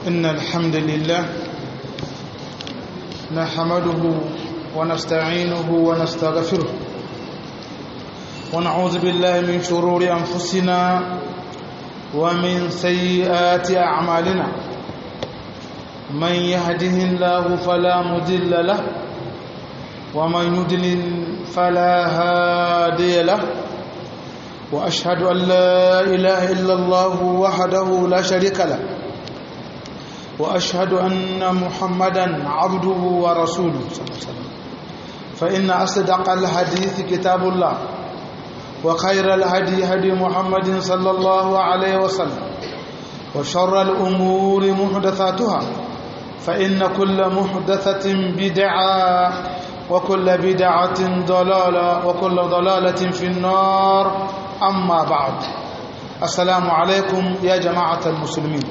إن الحمد لله نحمده ونستعينه ونستغفره ونعوذ بالله من شرور أنفسنا ومن سيئات أعمالنا من يهده الله فلا مضل له ومن يضلل فلا هادي له وأشهد أن لا إله إلا الله وحده لا شريك له وأشهد أن محمدا عبده ورسوله صلى الله عليه وسلم فإن أصدق الحديث كتاب الله وخير الهدي هدي محمد صلى الله عليه وسلم وشر الأمور محدثاتها فإن كل محدثة بدعة وكل بدعة ضلالة وكل ضلالة في النار أما بعد السلام عليكم يا جماعة المسلمين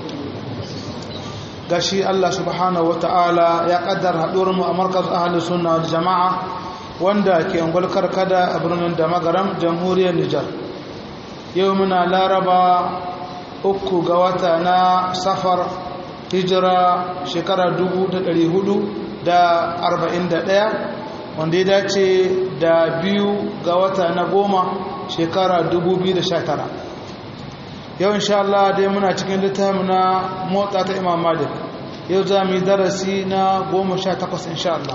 gashi Allah subhanahu ta'ala ya kaddara haɗuwar mu a markaz ahli sunna wal jama'a wanda ke ungul karkada a birnin da magaram jamhuriyar Nijar yau muna laraba uku ga wata na safar hijira shekara 1441 wanda ya dace da biyu ga wata na goma shekara 2019 yau insha Allah dai muna cikin littafin na motsa ta imam malik yau za mu yi darasi na goma sha takwas insha Allah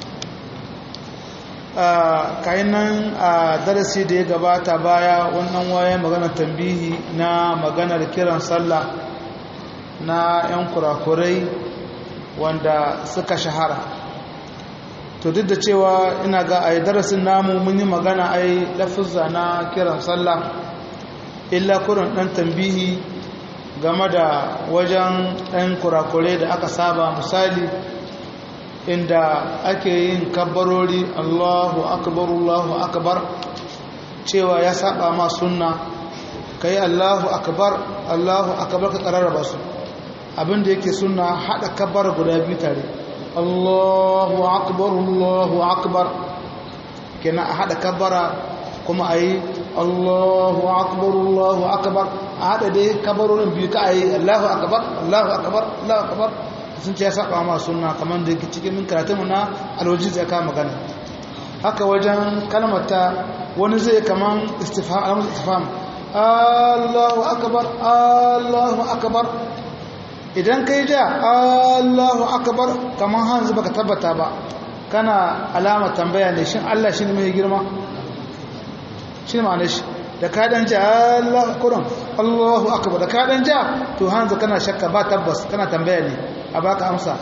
kayan nan a darasi da ya gabata baya wannan wayan maganar tambihi na maganar kiran sallah na 'yan kurakurai wanda suka shahara to duk da cewa ina ga a darasin namu mun yi magana ai lafizza na kiran sallah illa kurin ɗan tambihi game da wajen ɗan kurakure da aka saba misali inda ake yin kabbarori allahu akbar allahu akbar cewa ya saba ma sunna ka yi allahu akbar allahu akbar ka ƙararraba su abinda yake sunna haɗa kabbar guda biyu tare allahu akbar allahu akbar kenan a haɗa kabbara kuma a yi Allahu akbar Allahu akbar a hada dai kabarorin biyu ka ayi Allahu akbar Allahu akbar Allahu akbar sun ce ya saba ma sunna kamar da yake cikin min karatun na alwaji zai ka magana haka wajen kalmata wani zai kaman istifham alamun istifham Allahu akbar Allahu akbar idan kai ja Allahu akbar kaman hanzu baka tabbata ba kana alama tambaya ne shin Allah shi ne mai girma shi ma'anar shi da ka dan ja Allah kuran Allahu akbar da ka dan ja to hanzu kana shakka ba tabbas kana tambaya ne a baka amsa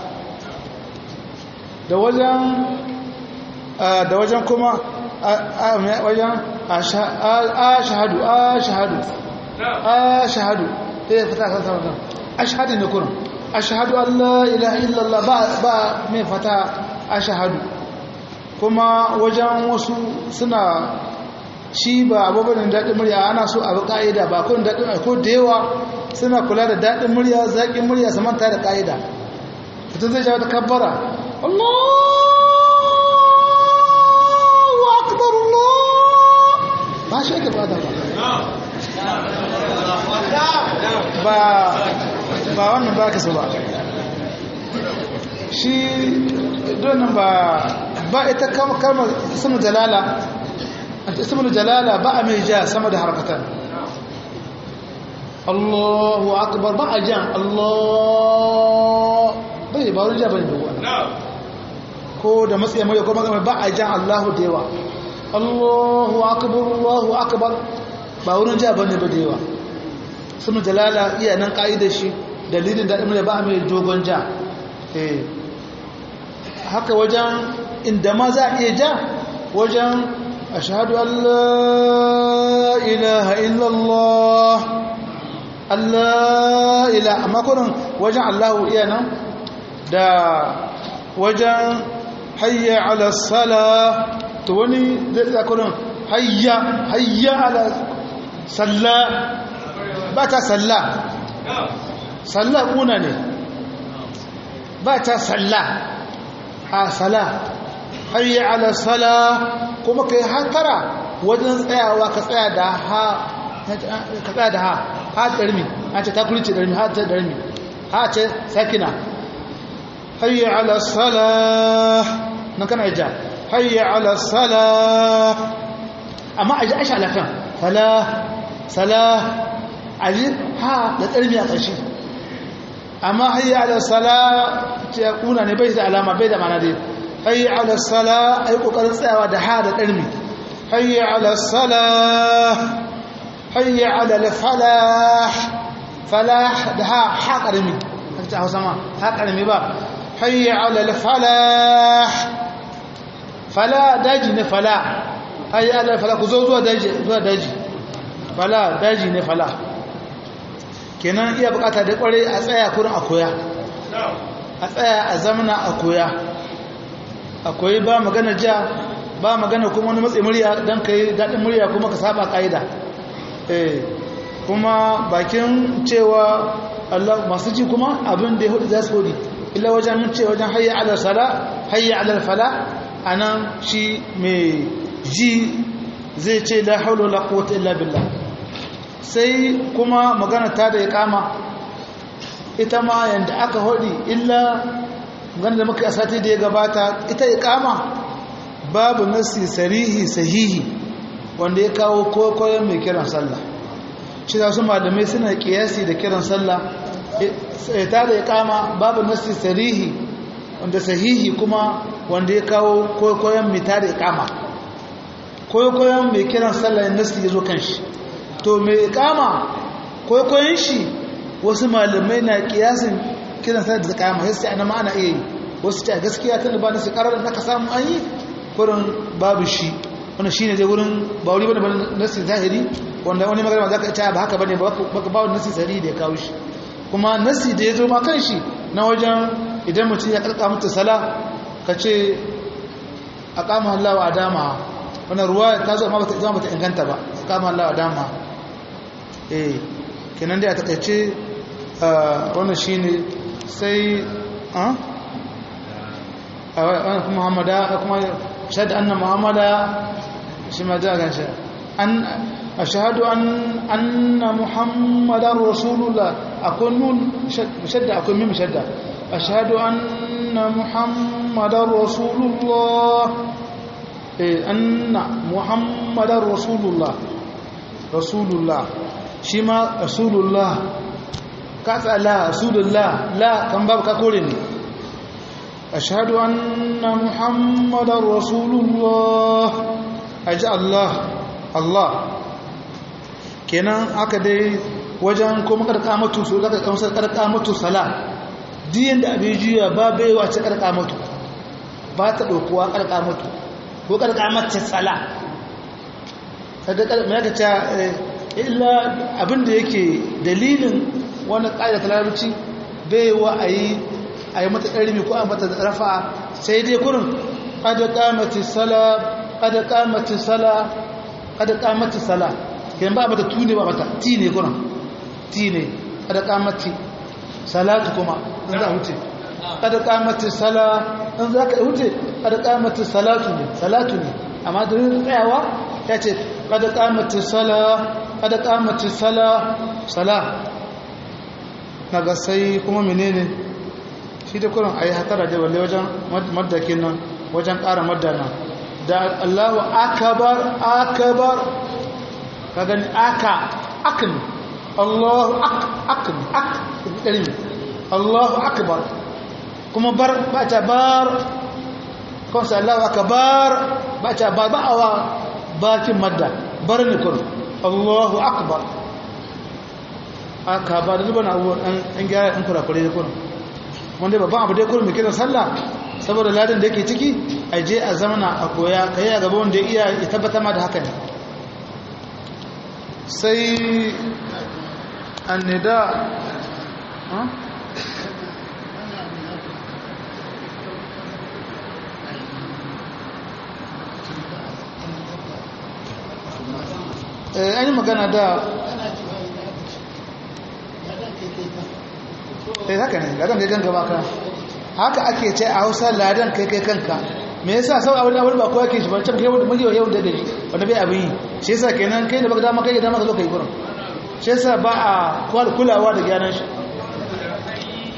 da wajen da wajen kuma wajen ashhadu ashhadu ashhadu eh fata kan sama ashhadu ne kuran ashhadu an la ilaha illallah ba ba me fata ashhadu kuma wajen wasu suna shi ba abubuwan daɗin murya ana so abu ƙa'ida ba kun daɗin ko da yawa suna kula da daɗin murya zaƙin murya su manta da ƙa'ida mutum zai shawo ta kabbara Allahu akbar Allah ba shi ake ba da ba ba wannan ba ka so ba shi donin ba ba ita kalmar sunu jalala ismul jalala ba a mai ja sama da harkatan Allahu akbar ba a jan Allah bai ba wani ja bane da wani ko da matsayin mai ko magana ba a jan Allahu da yawa Allahu akbar Allahu akbar ba wurin ja bane ba da yawa ismul jalala iya nan ka'idar shi dalilin da imre ba a mai dogon ja eh haka wajen inda ma za a iya ja wajen أشهد أن لا إله إلا الله لا إله ما كنا وجع الله إيانا دا وجع حي على الصلاة توني ذا كنا حي حي على صلاة باتا صلاة صلاة كنا باتا صلاة ها صلاة حي على الصلاة kuma kai hatara wajen tsayawa ka tsaya da ha ka tsaya da ha ha ɗarmi an ce ta kulice ɗarmi ha ta ɗarmi ha ce sakina hayya ala salah nan kana ja hayya ala salah amma aji aisha alafan salah salah aji ha da tsarmi a ƙarshe amma hayya ala salah ce kuna ne bai da alama bai da mana dai hayya ala salah ai kokarin tsayawa da ha da tsarmi hayya ala salah hayya ala al falah falah da ha ha karami ta hausa ma ha karami ba hayya ala al falah fala daji ne fala hayya ala fala ku zo zuwa daji zuwa daji fala daji ne fala kenan iya bukata da kware a tsaya kurin a koya a tsaya a zamana a koya akwai ba magana ja ba magana kuma wani matsayi murya don ka yi daɗin murya kuma ka saba ƙa'ida kuma bakin cewa Allah masu ji kuma abin da ya hudu za su hudu illa wajen mun ce wajen hayya ala sala hayya ala fala a nan shi mai ji zai ce la haula la quwwata illa billah sai kuma magana ta da iqama ita ma yanda aka hodi illa magana da muka asati da ya gabata ita iqama babu nasi sarihi sahihi wanda ya kawo kokoyen mai kiran sallah shi da su malamai suna kiyasi da kiran sallah ta da iqama babu nasi sarihi wanda sahihi kuma wanda ya kawo kokoyen mai ta da iqama kokoyen mai kiran sallah nasi ya zo kan shi to mai kama kwaikwayon shi wasu malamai na kiyasin kiran sa da kama sai ana ma ana iya yi wasu ta gaskiya tun da ba nasu karar da ka samu an yi kurin babu shi wanda shi ne zai wurin ba wuri bane bane nasi zahiri wanda wani magana za ka ita ba haka bane baka ba wani nasi zahiri da ya kawo shi kuma nasi da ya zo ma kan shi na wajen idan mutum ya karka mutu sala ka ce a kama Allah wa adama wannan ruwa ta zo amma bata zama bata inganta ba a kama Allah wa adama eh kenan dai a takaice wannan shine sai a wannan kuma Muhammada kuma shahada anna Muhammada shi ma da ganshi an ashhadu an anna Muhammadar Rasulullah akun nun shadda akun mim shadda ashhadu anna Muhammadar Rasulullah eh anna Muhammadar Rasulullah Rasulullah shi ma rasulullah ka tsala rasulullah la kan babu ka kore ne ashhadu anna muhammadar rasulullah aji allah allah kenan aka dai wajen kuma karkamatu su daga kamsar karkamatu sala diyan da abin juya ba bai wace karkamatu ba ta ɗaukuwa karkamatu ko karkamatu sala kaga me aka ce illa abinda yake dalilin wani ƙa'ida ta larabci bai wa a yi a yi mata ƙarfi ko a mata rafa sai dai kurin ƙada ƙamati sala ƙada ƙamati sala ƙada ƙamati sala kayan ba mata tuni ba mata ti ne kurin ti ne ƙada ƙamati salatu kuma in za a wuce ƙada ƙamati sala in za ka wuce ƙada ƙamati salatu ne salatu ne amma da tsayawa ya ce ƙada ƙamati sala kada kamata sala sala naga sai kuma menene shi da kurin ayi hatara da balle wajen maddakin nan wajen ƙara maddana da Allahu akbar akbar ka gani aka akni Allahu ak akni ak dalil Allahu akbar kuma bar ba ta bar ko sai Allahu akbar ba ta ba ba'awa bakin madda bar ne kurin Allahu akbar aka ba da zuban abubuwan an gyara ɗan kurakure da kurin wanda babban abu dai kurin mai kiran sallah saboda ladin da yake ciki a je a zamana a koya ka yi a gaba wanda iya ya tabbata ma da haka ne sai annida an yi magana da eh haka ne ladan kai kanka baka haka ake ce a hausa ladan kai kai kanka me yasa sau abin abin ba kowa ke shi ba can kai wanda muke yau da gari wanda bai abin yi shi yasa kenan kai da baka dama kai da dama ka zo kai gurin shi yasa ba a kulawa da gyaran shi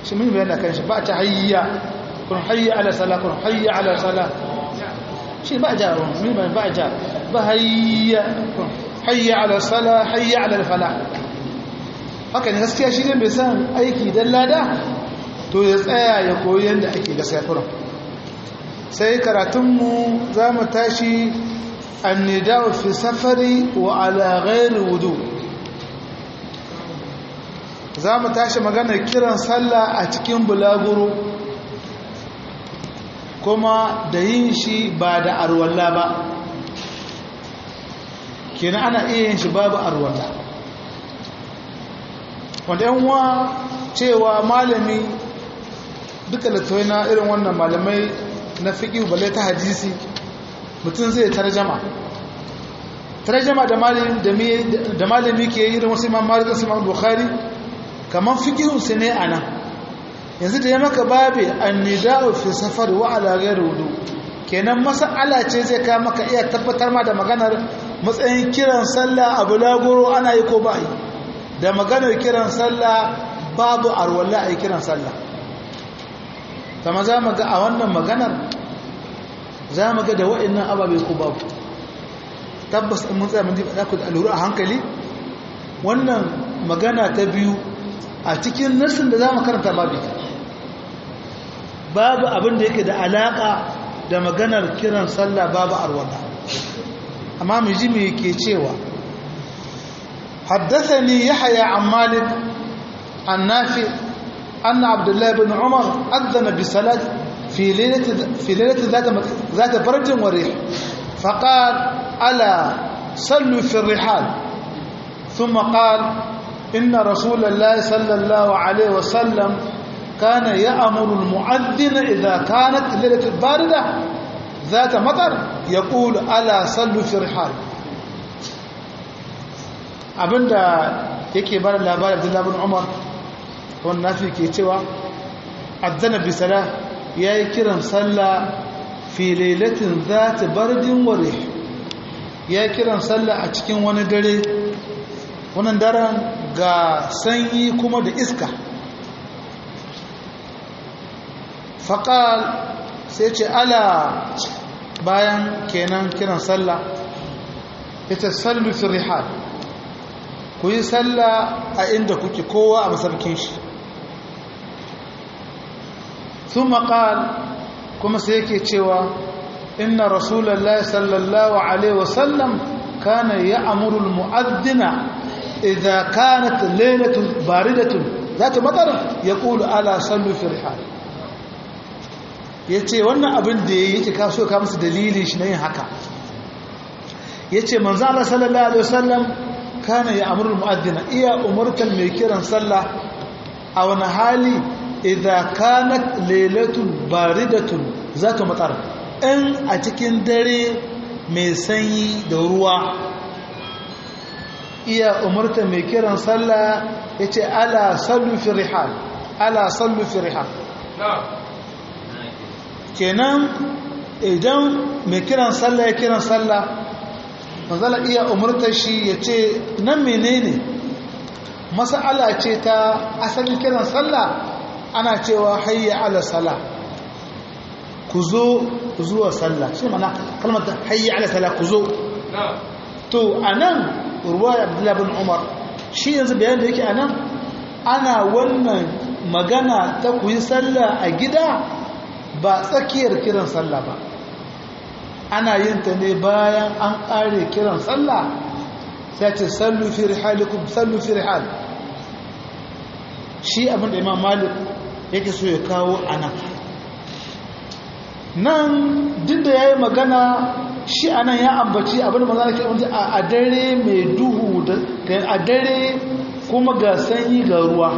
shi mun bayyana kan shi ba ta hayya kun hayya ala sala kun hayya ala sala shi ba ja mun ba ba ja ba hayya kun hayya ala sala hayya ala fala haka ne gaskiya shi ne bai san aiki dan lada to ya tsaya ya koyi yanda ake gaskiya kurum sai karatunmu za mu tashi annida'u fi safari wa ala ghairi wudu za mu tashi maganar kiran sallah a cikin bulaguro kuma da yin shi ba da arwalla ba kenan ana iya yin shi babu arwalla wanda yanwa cewa malami duka littattafai na irin wannan malamai na fiƙi balle ta hadisi mutum zai tarjama tarjama da malami ke yi irin wasu imam malik wasu imam bukhari kamar fiƙihunsu ne a nan yanzu da ya maka babe annida'u fi safar wa ala ghairu wudu kenan mas'ala ce zai ka maka iya tabbatar ma da maganar matsayin kiran sallah a bulaguro ana yi ko ba yi da maganar kiran sallah babu arwalla a yi kiran sallah kama za mu ga a wannan maganar za mu ga da wa'annan ababe ko babu tabbas in mun tsaya mun diba ku da aluru a hankali wannan magana ta biyu a cikin nassin da za mu karanta babu babu abin da yake da alaka da maganar kiran sallah babu arwala amma mu ji me yake cewa حدثني يحيى عن مالك عن نافع أن عبد الله بن عمر أذن بصلاة في ليلة في ليلة ذات ذات برد وريح فقال ألا صلوا في الرحال ثم قال إن رسول الله صلى الله عليه وسلم كان يأمر المؤذن إذا كانت ليلة باردة ذات مطر يقول ألا صلوا في الرحال abinda yake bar labarin Abdullah bin Umar wannan nafi ke cewa azzana bi sala yayi kiran sallah fi lailatin zat bardin wa rih yayi kiran sallah a cikin wani dare wannan daren ga sanyi kuma da iska faqal sai ce ala bayan kenan kiran sallah ita sallu fi rihal ku yi sallah a inda kuke kowa a masarkin shi sun maƙal kuma sai yake cewa inna rasulallah sallallahu alaihi wasallam kana ya amurul mu'addina idza kanat lailatun baridatun zata matar ya kulu ala sallu fi rihal yace wannan abin da yake kaso ka musu dalili shi na yin haka yace manzo Allah sallallahu alaihi wasallam kana ya amurul mu'addina iya umurtan mai kiran sallah a wani hali idza kanat lailatun baridatun zata matar in a cikin dare mai sanyi da ruwa iya umurtan mai kiran sallah yace ala sallu fi rihal ala sallu fi rihal kenan idan mai kiran sallah ya kiran sallah manzala iya umurtar shi ya ce nan menene mas'ala ce ta asalin kiran sallah ana cewa hayya ala sala ku zo zuwa sallah shi mana kalmar ta hayya ala sala ku zo to anan ruwaya abdullahi bin umar shi yanzu bayan da yake anan ana wannan magana ta ku yi sallah a gida ba tsakiyar kiran sallah ba ana yin ta ne bayan an ƙare kiran sallah sai ce sallu fi rihalikum sallu fi rihal shi abin da imam malik yake so ya kawo anan nan duk da yayi magana shi anan ya ambaci abin da manzo ke wanda a dare mai duhu da a dare kuma ga sanyi ga ruwa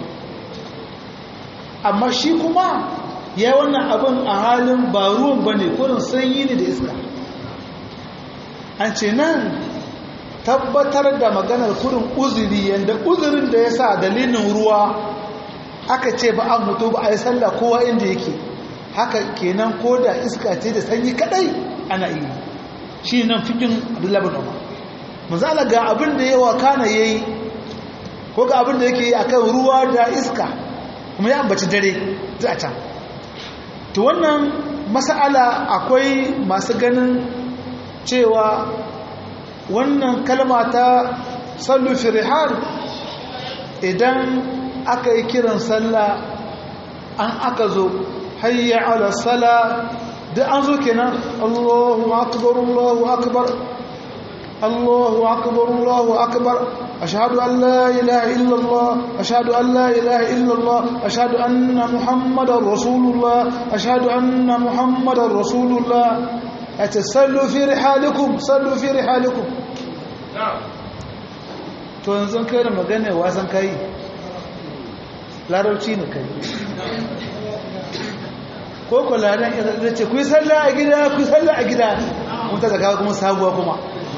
amma shi kuma ya yi wannan abin a halin ba ruwan ba ne kurin sanyi ne da iska an ce nan tabbatar da maganar kurin uzuri yadda uzurin da ya sa dalilin ruwa aka ce ba an mutu ba a yi sallah kowa inda yake haka kenan ko da iska ce da sanyi kadai ana yi shi nan fikin abdullabin umar misala ga abin da yawa kana ya yi ko ga abin da yake yi akan ruwa da iska kuma ya ambaci dare za a can to wannan mas'ala akwai masu ganin cewa wannan kalma ta sallu fi rihal idan aka yi kiran sallah an aka zo hayya ala sala da an zo kenan Allahu akbar Allahu akbar Allahu akbar Allahu akbar ashhadu an la ilaha illa Allah ashhadu an la ilaha illa Allah ashhadu anna muhammadar rasulullah ashhadu anna muhammadar rasulullah atasallu fi rihalikum sallu fi rihalikum to yanzu kai da magana wasan kai larabci ne kai ko ko ladan ya ce ku yi sallah a gida ku yi sallah a gida mun ta zaka kuma sabuwa kuma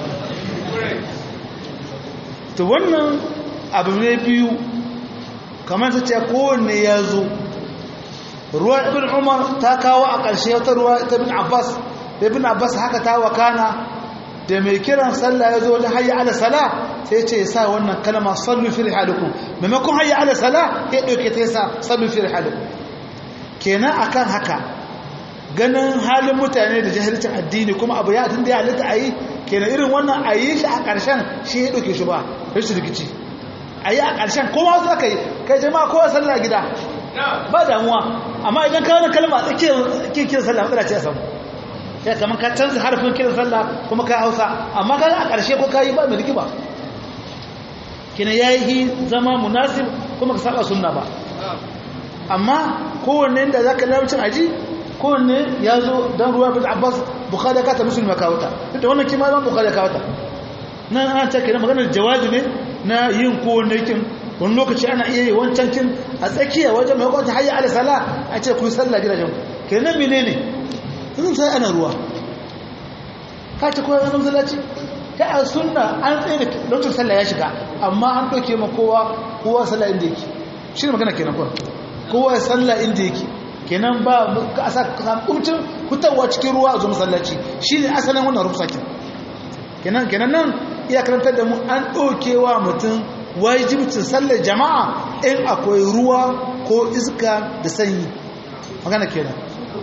to wannan abu ne biyu kamar ta ce kowanne ya zo ruwa ibn umar ta kawo a ƙarshe wata ruwa ta bin abbas da ibn abbas haka ta wakana da mai kiran sallah ya zo wajen hayya ala sala sai ce ya sa wannan kalma sallu fi rihalikum maimakon hayya ala sala ya ɗauke ta yasa sallu fi rihalikum kenan akan haka ganin halin mutane da jahilcin addini kuma abu ya tun da ya halitta a yi kenan irin wannan a yi shi a ƙarshen shi ya ɗauke shi ba rashin rikici a yi a ƙarshen kowa wasu aka yi kai jama'a kowa sallah gida ba damuwa amma idan ka wani kalma a tsakiyar kiran sallah matsala ce a samu ya kamar ka canza harfin kiran sallah kuma ka hausa amma ka a ƙarshe ko ka yi ba mai rigima kina ya yi zama munasib kuma ka saba sunna ba amma kowanne da za ka lamcin aji kowanne ya zo don ruwa bin abbas bukada ka ta musulma kawata duk da wannan kima zan bukada kawata nan ana ta kenan maganar jawabi ne na yin kowanne kin wani lokaci ana iya yi wancan kin a tsakiya wajen mai kwanta hayya ala sala a ce ku yi sallah gidajen kenan menene yanzu sai ana ruwa ka ce kowa wani masallaci ta a sunna an tsaye da lokacin sallah ya shiga amma an ɗauke ma kowa kowa sallah inda yake shi ne magana kenan kuwa kowa ya sallah inda yake kenan ba ka asa kumcin fitarwa cikin ruwa a zo masallaci shi ne asalin wannan rufusakin kenan kenan nan iya karantar da mu an ɗaukewa mutum wajibcin sallar jama'a in akwai ruwa ko iska da sanyi magana kenan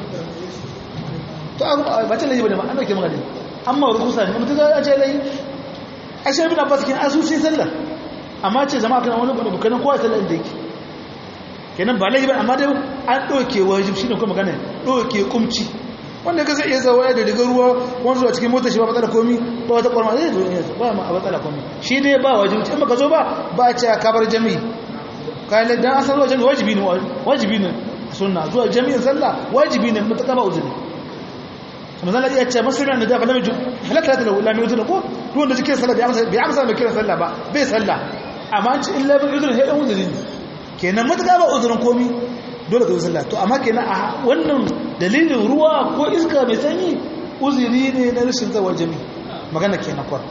to ba ta layi ba ne ma an dauke magana amma rukusa ne mutum ya ce layi a shi bin abbas kin asusi sallar amma ce jama'a kana wani bukanin kowa sallar inda yake kenan ba layi ba amma dai an dauke wajib shine kuma magana dauke kumci wanda ka zai iya zawa da rigar ruwa wani zuwa cikin motar shi ba matsala komi ba wata kwarma zai zuwa yanzu ba ma a matsala komi shi ne ba wajibi in baka zo ba ba a ce a kabar jami'i kayan dan asar zuwa jami'i wajibi ne wajibi ne sunna zuwa jami'in sallah wajibi ne mutaka ba uzuri kuma zan iya ce masulun da dafa namiji halatta ta da mai uzuri ko ruwan da jikin sallah bai amsa mai kiran sallah ba bai sallah amma an ci illa bin uzuri sai dan uzuri ne kenan mutaka ba uzurin komi dole ka yi sallah to amma kenan a wannan dalilin ruwa ko iska mai sanyi uzuri ne na rashin zawar jami magana kenan kwar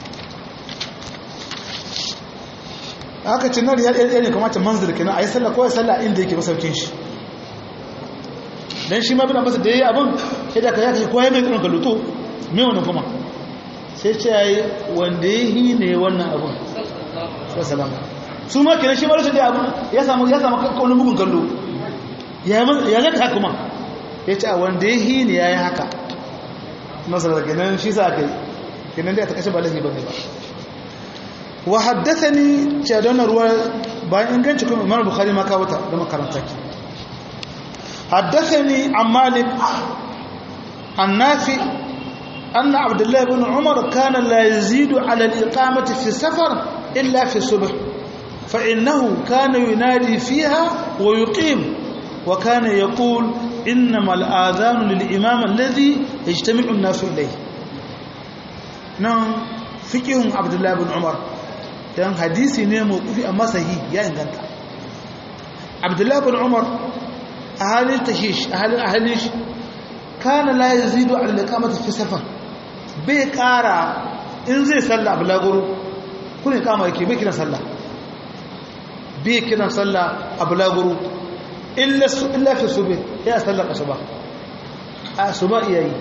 haka cinar ya ɗaya ne kamata manzil kenan a yi sallah ko ya sallah inda yake masaukin shi don shi ma bin abasa da ya yi abin sai da ka ya kashe ko ya mai tsirin kaluto mai wani kuma sai ce ya yi wanda ya yi ne wannan abin sai salama su ma kenan shi ma rashin da abin ya samu ya samu wani bugun kallo ya zaka kuma ya ce a wanda ya hi ne ya yi haka masarar ginin shi sa aka yi ginin da ya ta kashe ba lahi ba ne ba wa haddasa ni ce don ruwa bayan inganci kuma imar bukari maka wata da makaranta ki haddasa ni an malik an nafi أن عبد الله بن عمر كان لا يزيد على الإقامة في السفر إلا في الصبح فإنه كان ينادي فيها ويقيم وكان يقول إنما الآذان للإمام الذي يجتمع الناس إليه نعم فكهم عبد الله بن عمر dan hadisi ne mawqufi amma sahihi ya inganta Abdullah bin Umar a halin tashish a halin ahlish kana la yazidu ala al-iqamati fi safar bai kara in zai salla bulaguro kun kama yake bai kiran sallah bai kiran sallah a bulaguro illa fi sube ya sallar asuba a asuba iyayi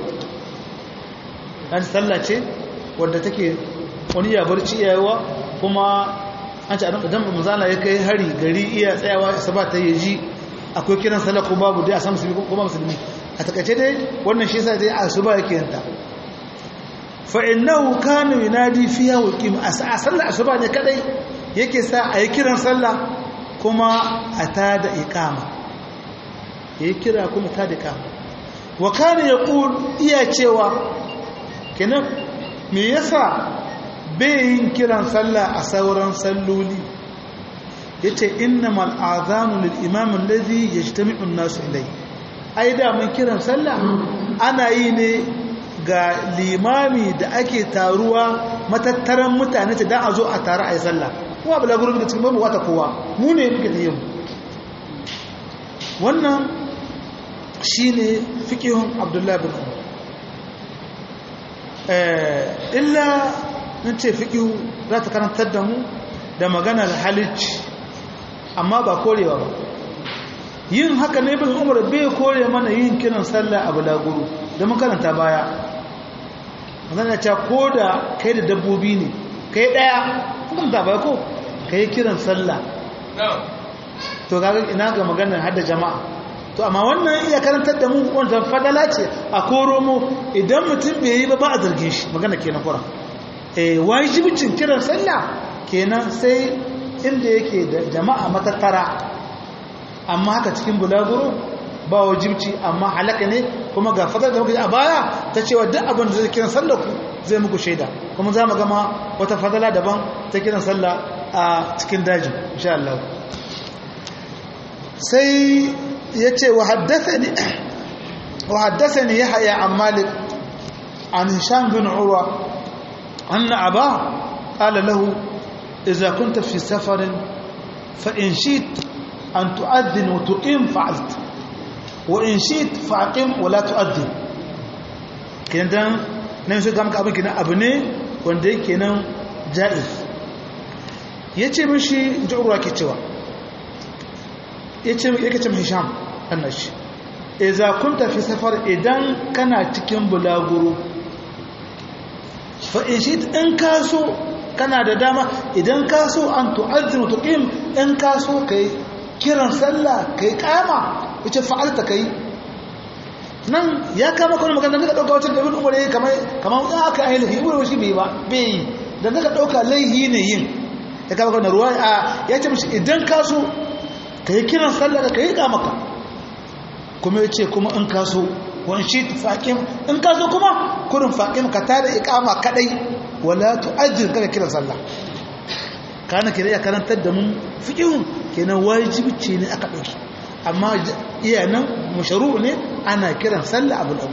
an sallah ce wadda take wani ya barci iyayewa kuma an ce idan manzala ya kai hari gari iya tsayawa isaba ta yaji akwai kiran sallah ko babu dai a san musulmi ko ba musulmi a takaice dai wannan shi yasa dai asuba yake yanta fa innahu kana yunadi fiha wa qim a sallar asuba ne kadai yake sa a yi kiran sallah kuma a tada iqama yayi kira kuma tada iqama wa kana yaqul iya cewa kenan me yasa bai yin kiran sallah a sauran salloli yace innamal azanu lil imam alladhi yajtami'u an-nasu ilayhi ai da mun kiran sallah ana yi ne ga limami da ake taruwa matattaran mutane ta dan a zo a taru a yi sallah kuma bala gurin da cikin babu wata kowa mu ne muke da yin wannan shine fiqhun abdullahi bin umar eh illa in ce fiqhu za ta karantar da mu da maganar halicci amma ba korewa ba yin haka ne bin umar bai kore mana yin kiran sallah a bulaguro da mun karanta baya magana ta ko da kai da dabbobi ne kai daya kuma ta baya ko kai kiran sallah to kaga ina ga maganar hadda jama'a to amma wannan iya karantar da mu wannan fadala ce a koro mu idan mutum bai yi ba ba a zargin shi magana kenan kura eh wajibicin kiran sallah kenan sai inda yake da jama'a matattara amma haka cikin bulaguro ba wajibci amma halaka ne kuma ga fadar da muka a baya ta cewa duk abin da zai kiran sallah ku zai muku shaida kuma za mu gama wata fadala daban ta kiran sallah a cikin dajin insha Allah sai ya ce wa haddathani wa haddathani yahya an malik an hisham bin urwa anna aba qala lahu idza kunta fi safarin fa in shi'ta أن تؤذن وتقيم فعلت وإن شئت فأقيم ولا تؤذن kenan nan sai ga maka abin kenan abu ne wanda yake nan ja'iz yace mishi jurwa ke cewa yace yake ce hisham annashi idza kunta fi safar idan kana cikin bulaguro fa in shi in kaso kana da dama idan kaso an tu'azzinu tuqim in kaso kai kiran sallah kai kama yace fa'alta kai nan ya kama kuma magana daga dauka wacce da ibn umar yayi kamar kamar in aka yi lahi ibn shi bai ba bai da daga dauka laihi ne yin ya kama kana ruwa a ya ce mishi idan ka so kai kiran sallah ka kai kama ka kuma yace kuma in ka so wani shi faqim in ka so kuma kurin faqim ka tada iqama kadai wala tu'ajjil kaga kiran sallah kana kire ya karantar da mun fiqhun kenan wajibi ce ne aka dauki amma iya nan masharu ne ana kiran sallah abu abu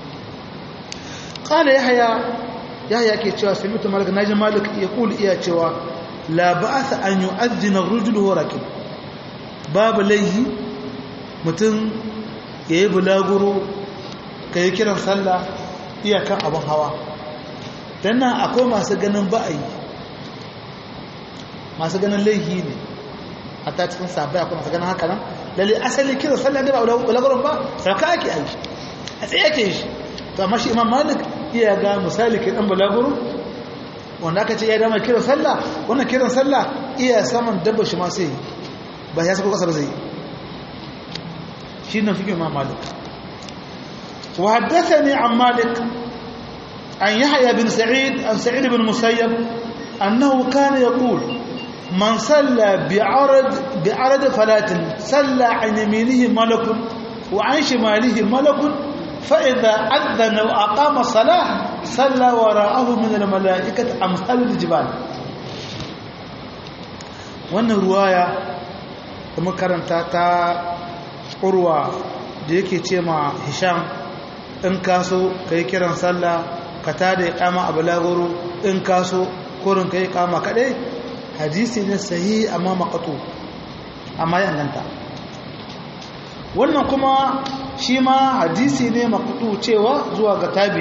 qala yahya yahya ke cewa sami'tu malik naji malik ya kula iya cewa la ba'atha an yu'adhdhina ar-rajul huwa rakib babu laihi mutum yayi bulaguro kai kiran sallah iya kan abun hawa dan nan akwai masu ganin ba'ayi masu ganin laihi ne a ta cikin sabai akwai masu ganin haka nan lalle asali kira sallah ne ba ulagurin ba sauka ake aiki a tsaye ake shi to amma shi imam malik iya ga misali ke dan bulaguro wanda aka ce ya dama kira sallah wannan kiran sallah iya saman dabba shi ma sai ba ya sako kasa ba zai shi nan fikin imam malik wa haddathani an malik an yahya bin sa'id an sa'id bin musayyab annahu kana yaqul من صلى بعرض بعرض فلاة صلى عن يمينه ملك وعن شماله ملك فإذا أذن وأقام الصلاة صلى وراءه من الملائكة أمثال الجبال wannan ruwaya da makaranta ta urwa da yake ce ma hisham in kaso ka yi kiran sallah ka tada ya kama a balagoro in kaso kurin ka yi kama kadai hadisi ne sahi amma makatu amma ya ganta wannan kuma shi ma hadisi ne makatu cewa zuwa ga tabi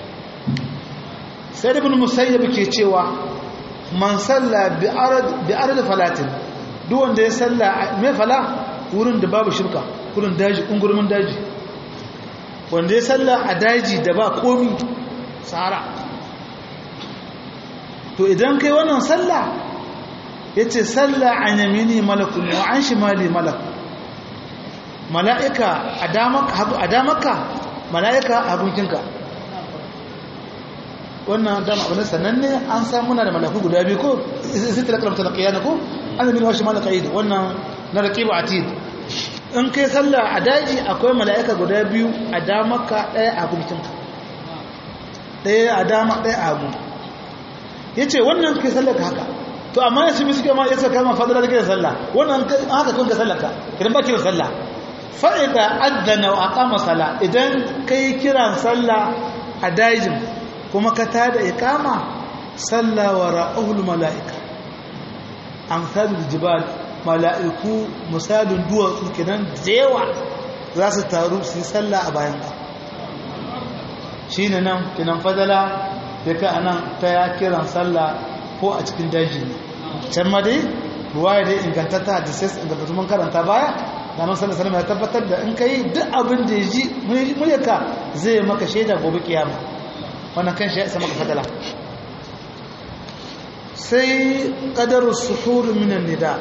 sai ibn musayyab ke cewa man salla bi arad bi arad falatin duk wanda ya salla me fala wurin da babu shirka wurin daji ungurmin daji wanda ya salla a daji da ba komi sahara to idan kai wannan sallah yace salla an yamini malakun wa an shimali malak mala'ika a damaka mala'ika a hagunkinka wannan dama abu ne sananne an san muna da malaku guda biyu ko sai ta kalamta da kiyana ko an zami wa shimali ka'id wannan na raqibu atid in kai sallah a daji akwai mala'ika guda biyu a damaka daya a hagunkinka daya a dama daya a hagu yace wannan kai sallar ka haka to amma yasu mi suke ma yasa kama fadala da kiran sallah wannan haka kun ka sallarka kiran ba kiran sallah fa idza adana wa aqama sala idan kai kiran sallah a dajin kuma ka tada iqama salla wa ra'ul malaika amsalul jibal malaiku misalun duwatsu kenan jewa za su taru su yi sallah a bayan ka shine nan kinan fadala da ka anan ta ya kiran sallah ko a cikin daji ne can ma dai ruwaya dai ingantatta da sai ingantattu mun karanta baya da nan sallallahu alaihi ya tabbatar da in kai duk abin da ya ji muryarka zai maka shaida gobe kiyama wannan kan shi ya isa maka fadala sai qadaru suhur min nida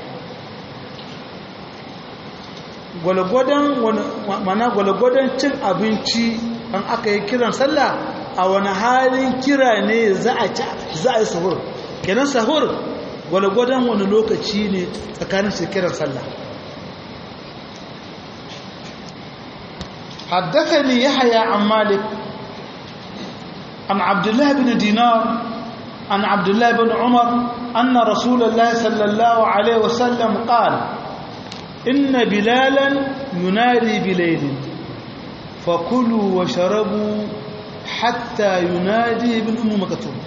gwalgwadon mana gwalgwadon cin abinci an aka yi kiran sallah a wani halin kira ne za a yi sahur kenan sahur gwalgwadon wani lokaci ne tsakanin su kiran sallah حدثني يحيى عن مالك عن عبد الله بن دينار عن عبد الله بن عمر أن رسول الله صلى الله عليه وسلم قال إن بلالا ينادي بليل فكلوا وشربوا حتى ينادي ابن أم مكتوم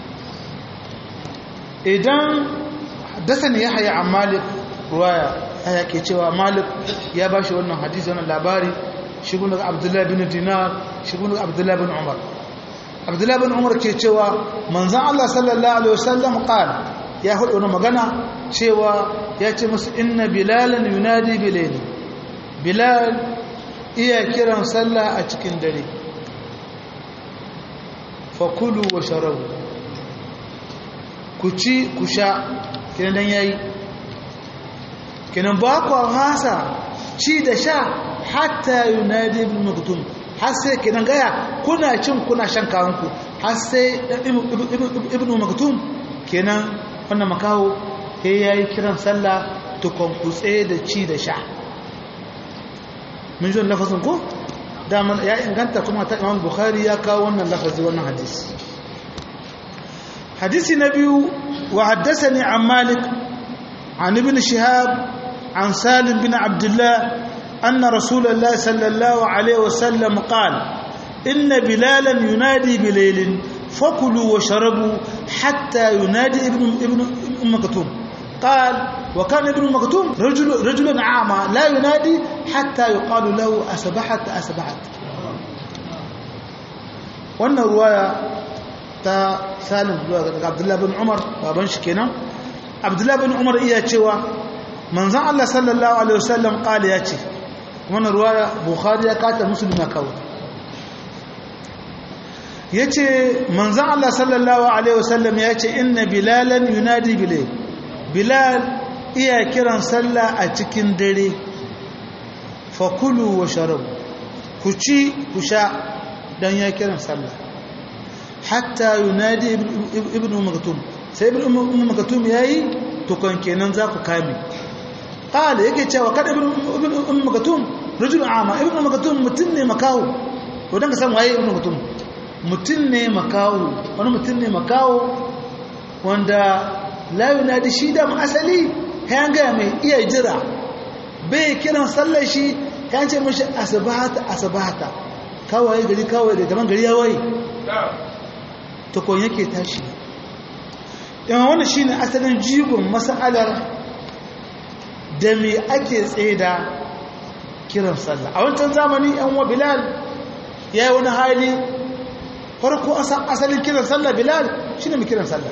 إذن حدثني يحيى عن مالك رواية هيا كيتشوا مالك يا باشا wannan hadisi wannan labari shigun daga Abdullah bin Dinar shigun daga Abdullah bin Umar Abdullah bin Umar ke cewa manzon Allah sallallahu alaihi wasallam qala ya hudu wannan magana cewa ya ce musu inna bilalan yunadi bilayl bilal iya kiran sallah a cikin dare fakulu wa sharabu ku ci ku sha kinan dan yayi kinan ba ku hasa ci da sha hatta yunadi ibn maktum har sai kinan gaya kuna cin kuna shan kawanku har sai ibn maktum kenan wannan makaho sai yayi kiran sallah tukun kutse da ci da sha mun ji lafazin ko dama ya inganta kuma ta imam bukhari ya kawo wannan lafazi wannan hadisi hadisi na biyu wa haddathani an malik an ibn shihab an salim bin abdullah anna rasulullah sallallahu alaihi wasallam qala inna bilalan yunadi bilaylin fakulu wa sharabu hatta yunadi ibn ibn umm maktum قال وكان ابن مكتوم رجل رجل عامى لا ينادي حتى يقال له أسبحت أسبحت wannan ruwaya ta salim daga abdullahi bin umar baban shi kenan abdullahi bin umar iya cewa manzan allah sallallahu alaihi wasallam kala ya ce wannan ruwaya bukhari ya kata musulmi kawo ya ce manzan allah sallallahu alaihi wasallam ya ce inna bilalan yunadi bilal bilal iya kiran sallah a cikin dare fakulu wa sharabu ku ci ku sha dan ya kiran sallah hatta yunadi ibn maktum sai ibn maktum yayi to kan kenan za ku kame qala yake cewa kada ibn ibn maktum rajul ama ibn maktum mutun ne makawo to dan ka san waye ibn maktum mutun ne makawo wani mutun ne makawo wanda la yunadi shi da asali kayan gaya mai iya jira bai kiran sallar shi kayan ce mashi asibata asibata kawai gari kawai da daban gari ya waye tukon yake tashi yawan wani shi ne asalin jigon mas'alar da mai ake tsaye da kiran sallah a wancan zamani yan wa bilal ya yi wani hali farko asalin kiran sallah bilal shi ne mai kiran sallah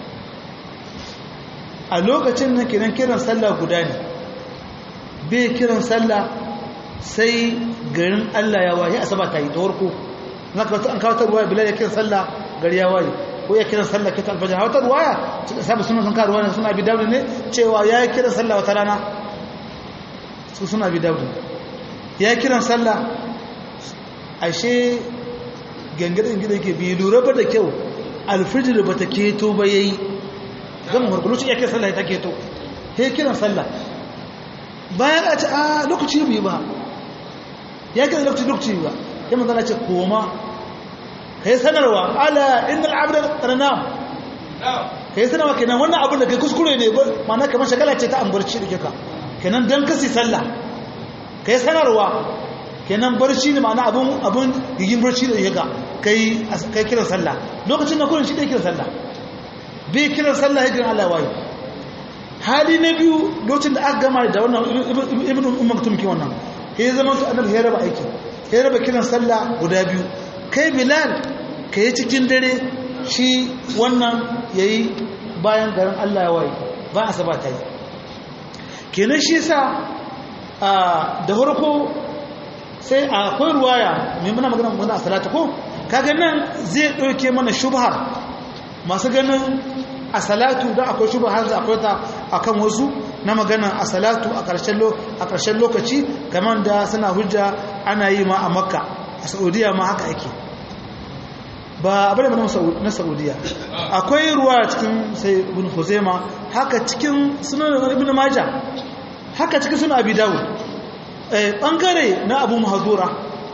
a lokacin nan kiran kiran sallah guda ne bai kiran sallah sai garin Allah ya waye asaba ta yi ta warko na ka an kawo ta ruwa bilal ya kiran sallah gari ya waye ko ya kiran sallah kita alfajr wata ruwaya sabu sunan sun ka ruwaya suna bi dawud ne cewa ya kiran sallah wata rana su suna bi dawud ya kiran sallah ashe gangarin gidan ke bi lura ba da kyau alfijir ba ta keto ba yayi zan murkuluci ya kiran sallah ta keto he kiran sallah bayan a ce a lokaci bai ba ya kiran lokaci lokaci ba ya manzana ce koma ka yi sanarwa ala inda al'abda ranam ka yi sanarwa kenan wannan abin da kai kuskure ne mana kamar shagala ce ta ambarci da kika kenan don kasi sallah ka yi sanarwa kenan barci ne ma'ana abin abin gigin barci da kika kai kai kiran sallah lokacin na kullun shi da kiran sallah bai kiran sallah hijiran Allah wayo hali na biyu lokacin da aka gama da wannan ibnu umar tumki wannan sai zaman su annabi ya raba aiki ya raba kiran sallah guda biyu kai bilal ka yi cikin dare shi wannan ya yi bayan garin allah ya waye ba a saba ta yi kenan shi sa da harko sai akwai ruwaya mai muna magana magana a salatu ko kaga nan zai ɗauke mana shubhar masu ganin a salatu don akwai shubhar da akwai ta akan wasu na magana a salatu a ƙarshen lokaci kamar da suna hujja ana yi ma a makka a saudiya ma haka ake ba abin da na saudiya akwai ruwa cikin sai ibn huzaima haka cikin sunan ibn majah haka cikin sunan abi dawud bangare na abu mahazura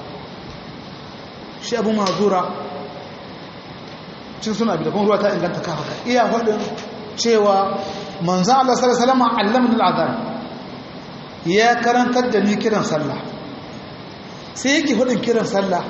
shi abu mahazura cikin sunan abi dawud ruwa ta inganta ka haka iya faɗin cewa manzo Allah sallallahu alaihi wasallam allamni al-adhan ya karantar da ni kiran sallah sai yake faɗin kiran sallah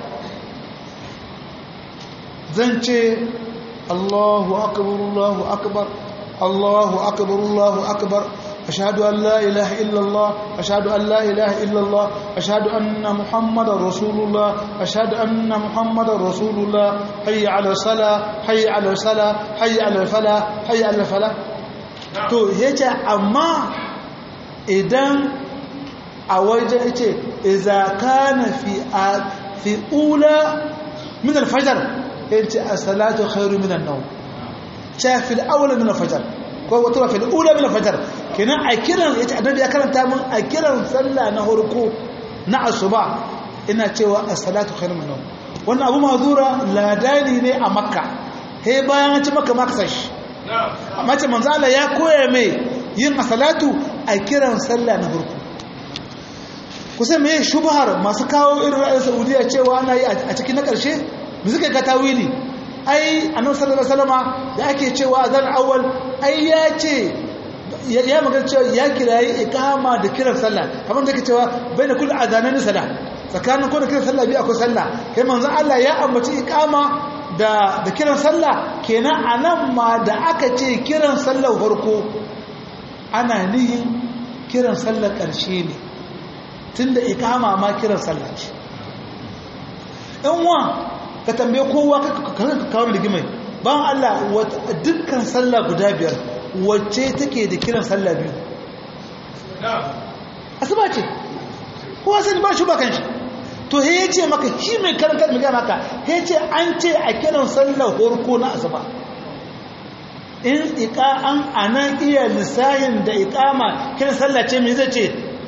zan ce Allahu akbar Allahu akbar Allahu akbar Allahu akbar ashhadu an la ilaha illa Allah ashhadu an la ilaha illa Allah ashhadu anna muhammadar rasulullah ashhadu anna muhammadar rasulullah hayya ala salah hayya ala salah hayya ala falah hayya ala falah to yace amma idan a waje yace idza kana fi fi ula min al-fajr yace as-salatu khairu min an-nawm cha fi al-awla min al-fajr ko wato fi al-ula min al-fajr kenan a kiran yace annabi ya karanta mun a kiran sallah na harko na asuba ina cewa as-salatu khairu min an-nawm wannan abu mazura ladani ne a makka he bayan an ci makka maksash amma ce manzo Allah ya koya mai yin as-salatu a kiran sallah na harko kusa me shubhar masu kawo irin ra'ayin Saudiya cewa ana yi a cikin na ƙarshe da suka ga tawili ai annabi sallallahu alaihi wasallama da ake cewa azan awwal ai ya ce ya magana cewa ya kirayi iqama da kiran sallah kamar da ke cewa baina kulli azanan salah tsakanin kullu kiran sallah bi akwai sallah kai manzon Allah ya ambaci iqama da da kiran sallah kenan anan ma da aka ce kiran sallah farko ana nihin kiran sallah karshe ne tunda iqama ma kiran sallah ce in wa ka tambaye kowa ka kawo rigimai ban Allah dukkan sallah guda biyar wacce take da kiran sallah biyu asuba ce kowa sani ba shi ba kan shi to he ce maka shi mai karanta mai gaya maka he ce an ce a kiran sallah horko na asuba in iƙa an anan iya lissahin da iƙama kiran sallah ce mai zai ce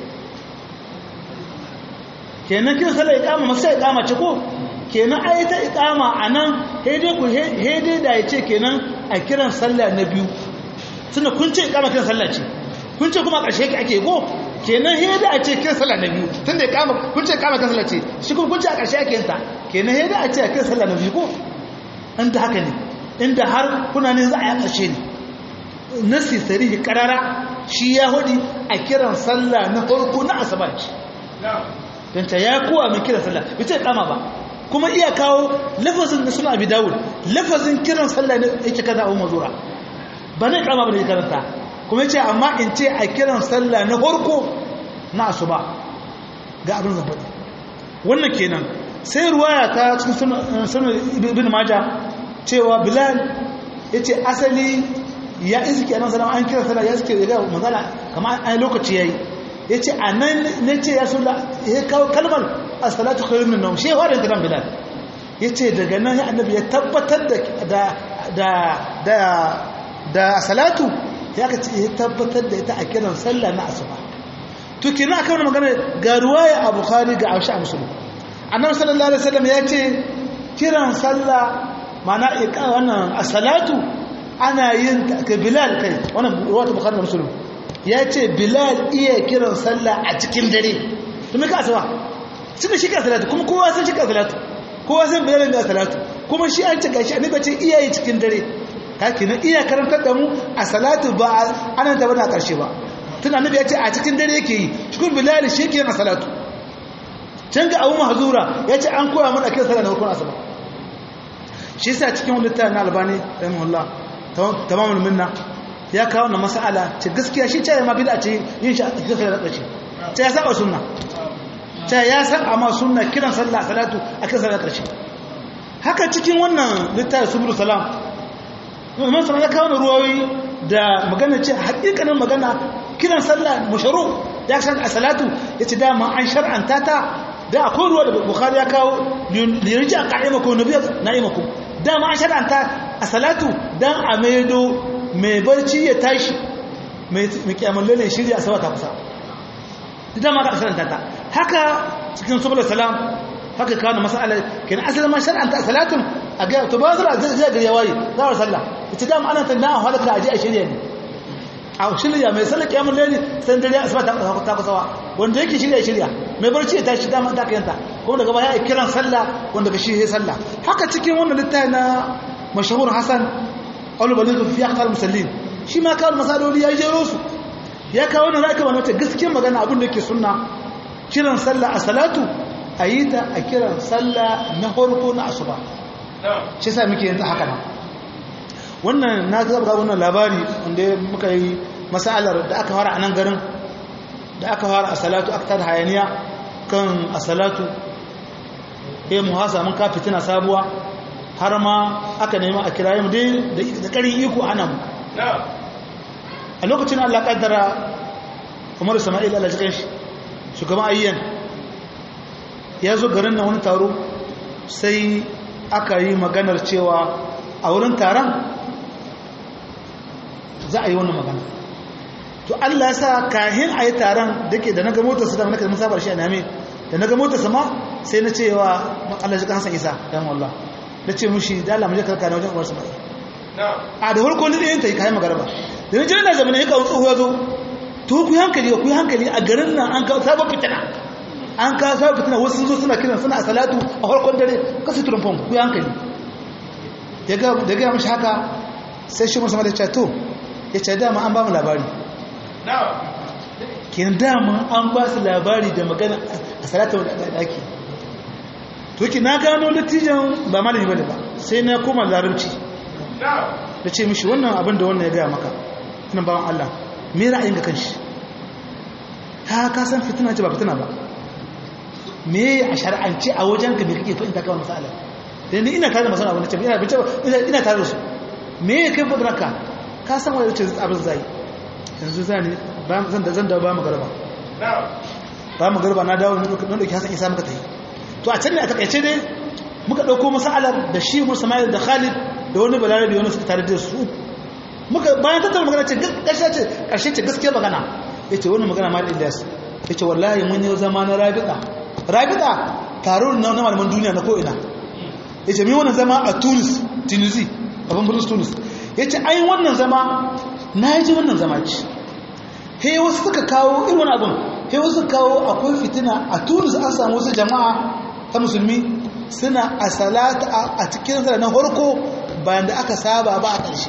kenan kiran sallah iƙama masu iƙama ce ko kenan ai ta iqama anan hede ku hede da yace kenan a kiran sallah na biyu tunda kun ce iqama kiran sallah ce kun ce kuma ƙarshe yake ake go kenan hede a ce kiran sallah na biyu tunda iqama kun ce iqama kiran sallah ce shi kuma kun ce a ƙarshe ake yin ta kenan hede a ce a kiran sallah na biyu ko an ta haka ne inda har kuna ne za a yi ƙarshe ne nasi sarihi karara shi ya hudi a kiran sallah na farko na asabaci don ta ya kowa mai kiran sallah bai ce iqama ba kuma iya kawo lafazin da suna abi dawud lafazin kiran sallah ne yake kaza abu mazura ba ne kama ba da karanta kuma yace amma in ce a kiran sallah na farko na asuba ga abin da faɗi wannan kenan sai ruwaya ta cikin sunan ibn majah cewa bilal yace asali ya iske annabi sallallahu an kira sallah ya iske ga magana kamar ai lokaci yayi yace anan nace ya sulla ya kawo kalmar as-salatu khairun min nawm shi wa da bilal yace daga nan annabi ya tabbatar da da da da salatu ya ka ce tabbatar da ita a kiran sallah na asuba to kina aka wani magana ga ruwaya a bukhari ga aisha muslim annabi sallallahu alaihi wasallam ya ce kiran sallah mana iqa wannan as-salatu ana yin ka bilal kai wannan ruwaya bukhari da muslim ya ce bilal iya kiran sallah a cikin dare to me ka asuba tunda shi ka salatu kuma kowa san shi ka salatu kowa san bilal da salatu kuma shi an ce gashi annabi ce iyaye cikin dare kake na iya karantar da mu a salatu ba anan ta bana karshe ba tun annabi ya ce a cikin dare yake yi shukun bilal shi yake na salatu can ga abu mahzura ya ce an koya mana kiran sallah na farkon asuba shi yasa cikin wani littafin albani rahimahullah tamamul minna ya kawo na mas'ala ce gaskiya shi ce ma bid'a ce yin shi a cikin sallah karshe ce ya saba sunna ce ya saba ma sunna kiran sallah salatu a kiran sallah karshe haka cikin wannan littafin subul salam Imam Sama ya kawo ruwayoyi da magana ce hakikanin magana kiran sallah musharu ya san a salatu yace dama an shar'anta ta da akwai ruwa da Bukhari ya kawo lirji a qa'imakum na'imakum dama an shar'anta a salatu dan a maido mai barci ya tashi mai kiyamul lalle shirya a ta kusa dama ka shar'anta ta haka cikin subul salam haka kawo masala kenan asalin ma shar'anta a salatun a ga to ba zura zai ga yawayi za a sallah ita dama ana tanda a halaka aje a shirya ne a shirya mai sallar kiyamun laili san dare asuba ta ta kusawa wanda yake shirya shirya mai barci ya tashi dama ta kayanta kuma daga baya kiran sallah wanda ga shi sallah haka cikin wannan littafi na mashahur hasan qawl balid fi aqtal musallin shi ma kawo masaloli ya jero su ya kawo wannan zaka ba mata gaskiyar magana abin da yake sunna kiran sallah a salatu a yi ta a kiran sallah na farko na asuba shi sa muke yanzu haka nan wannan na zaba wannan labari wanda muka yi masalar da aka fara a nan garin da aka fara a salatu aka tada hayaniya kan a salatu ya mu hasa mun ka fitina sabuwa har ma aka nemi a kirayen dai da ƙarin iko ana mu a lokacin Allah kaddara Umar Sama'il Allah jikan shi shugaban ayyan ya zo garin na wani taro sai aka yi maganar cewa a wurin taron za a yi wannan magana to Allah ya sa kahin a yi taron da ke da na ga motarsa da naka musabar shi a name da na ga motarsa ma sai na cewa Allah shi Hassan Isa dan wallah da ce mushi da Allah mu je karka na wajen Umar Sama'il a da farko ni ɗayan ta yi kayan magarba da ni jiran da zamanin ya kawo tsoho ya zo to ku hankali ku hankali a garin nan an kawo sabon fitina an kawo sabon fitina wasu sun zo suna kiran suna a salatu a farkon dare kasu turumfon ku hankali da gaya mashi haka sai shi musamman da ce to ya ce dama an ba mu labari kenan dama an ba su labari da magana a salatu da ake to ki na gano dattijan ba malami bane ba sai na koma larabci da ce mishi wannan abin da wannan ya gaya maka nan bawan Allah me ra'ayin ga kanshi ta ka san fitina ce ba fitina ba me a shar'ance a wajen ka me kake fahimta kawai masala dan ni ina tare da masana abin da ce ina bice ina tare da su me ya kai fadra ka ka san wani ce abin zai yanzu zani ba zan da zan da ba mu garba ba mu garba na dawo ne dauki hasan isa muka tayi to a can ne a takaice dai muka dauko masalar da shi Musamman da Khalid da wani balarabi wani suka tare da su muka bayan tattara magana ce ƙarshe ce gaskiya magana ya ce wani magana mal ilyas ya ce wallahi mun yi zama na rabita rabita taro na malaman duniya na ko'ina ya ce mi wannan zama a tunis tunisi abin birnin tunis ya ce ai wannan zama na yi ji wannan zama ce he wasu suka kawo irin wani abin he wasu kawo akwai fitina a tunis an samu wasu jama'a ta musulmi suna a salata a cikin na harko bayan da aka saba ba a ƙarshe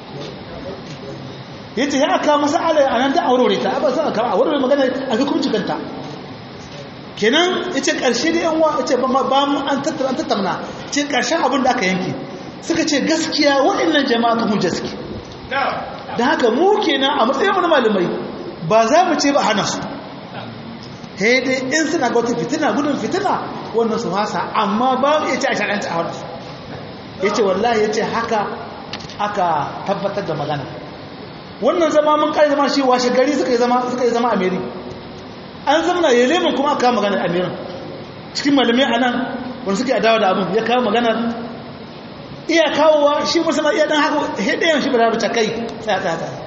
yace ya aka masa ala anan da aurore ta ba sai aka aurore magana a hukunci kanta kenan yace karshe da yan wa yace ba ba mu an tattara an tattauna ce karshen abin da aka yanke suka ce gaskiya waɗannan jama'a kan hujja suke da haka mu kenan a matsayin mu na malamai ba za mu ce ba hana su he dai in suna ga wata fitina gudun fitina wannan su hasa amma ba mu iya ce a sharanta a wannan yace wallahi yace haka aka tabbatar da magana wannan zama mun kai zama shi washe gari suka yi zama suka yi zama amiri an zamana ya lemin kuma aka kawo maganar amirin cikin malamai a nan wanda suke adawa da abin ya kawo maganar iya kawowa shi musamman iya dan haka hidayen shi ba za ta kai tsaya tsaya tsaya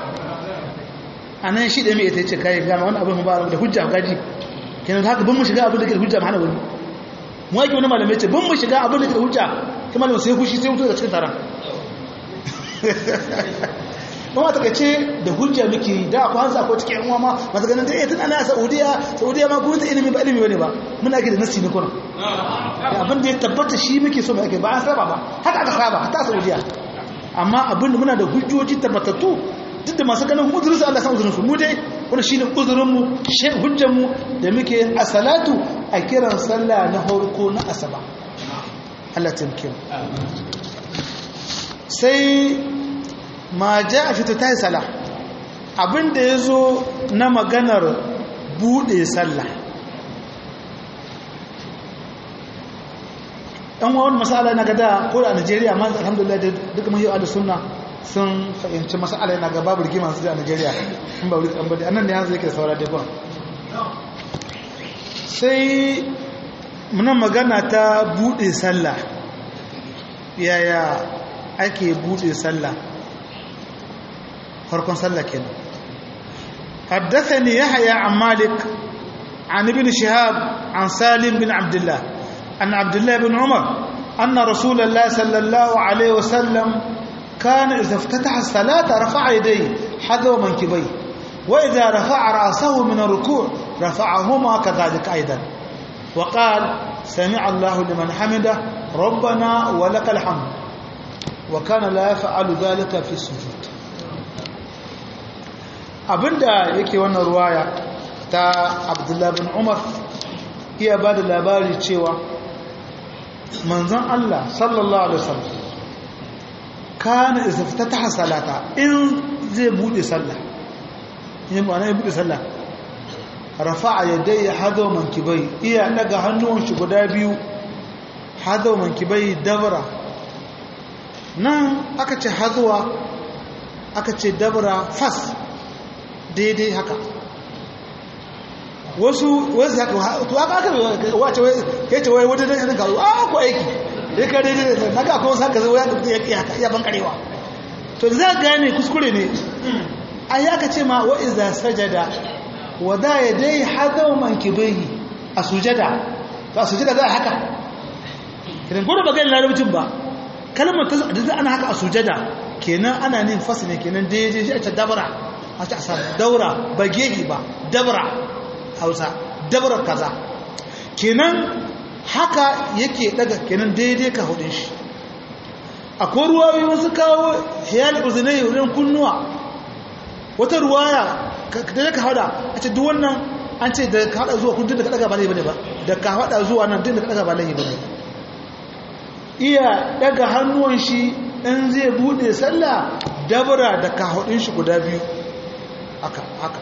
a nan shi da mai ita ce kai gama wani abin ba da hujja gaji kenan haka bin mu shiga abin da ke da hujja hana wani mu ake wani malamai ce bin mu shiga abin da ke da hujja kuma malamai sai fushi sai mutu daga cikin taron ba ma takaice da hujja muke da akwai hansa ko cikin yan ma masu ganin da tun ana saudiya saudiya ma kuma ta ilimi ba ilimi bane ba muna ake da nasi ne kuna abin da ya tabbata shi muke so mai ake ba an saba ba haka aka saba ta saudiya amma abin da muna da hujjoji tabbatattu duk da masu ganin uzurinsu Allah san uzurinsu mu dai wani shine uzurinmu shi hujjanmu da muke a salatu a kiran sallah na farko na asaba Allah tamkin sai ma ja a fito ta yi sala abinda ya zo na maganar buɗe sallah ɗan wani masala na gada ko da a nigeria ma alhamdulillah da duka mahiyar da suna sun fahimci masala yana ga babu rigima su a nigeria in ba wuri kan bade annan ne yanzu yake saura dai sai muna magana ta buɗe sallah yaya ake buɗe sallah farkon sallah kenan حدثني يحيى عن مالك عن ابن شهاب عن سالم بن عبد الله عن عبد الله بن عمر أن رسول الله صلى الله عليه وسلم كان إذا افتتح الصلاة رفع يديه حذو منكبيه وإذا رفع رأسه من الركوع رفعهما كذلك أيضا وقال سمع الله لمن حمده ربنا ولك الحمد وكان لا يفعل ذلك في السجود abinda yake wannan ruwaya ta abdullahi bin umar iya ba da labari cewa manzon Allah sallallahu alaihi wasallam kana izaftataha salata in zai bude sallah yin ma'ana ya bude sallah rafa'a yadayhi hadaw mankibai iya daga hannuwan shi guda biyu hadaw mankibai dabra nan aka ce hazuwa aka ce dabra fas daidai haka wasu wasu haka to aka aka wace kai ce wai wata dan irin kawo a ko aiki dai ka daidai da naga akwai wasu haka zai ya ya haka ya ban karewa to za ka gane kuskure ne ai aka ce ma wa iza sajada wa da yadai hadaw mankibaihi a sujada to a sujada za haka kiran gudu ba gani larabcin ba kalmar ta da ana haka a sujada kenan ana nin fasli kenan daidai shi a ce dabara a ce a daura ba gehi ba dabara hausa dabara kaza kenan haka yake daga kenan daidai ka hudun shi akwai ruwayoyi wasu kawo hiyal uzunai wurin kunnuwa wata ruwaya da ka hada a ce duk wannan an ce da ka hada zuwa kun da ka daga ba laifi bane ba da ka hada zuwa nan da ka daga ba laifi bane iya daga hannuwan shi in zai bude sallah dabara da ka hudun shi guda biyu haka haka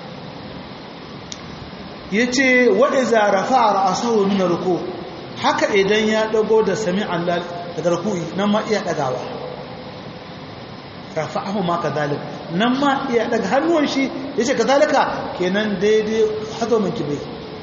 yace wa iza rafa'a ra'sahu min ruku haka idan ya dago da sami Allah daga ruku'i nan ma iya dagawa rafa'ahu ma kadhalik nan ma iya daga hannuwan shi yace kadhalika kenan daidai hado min kibai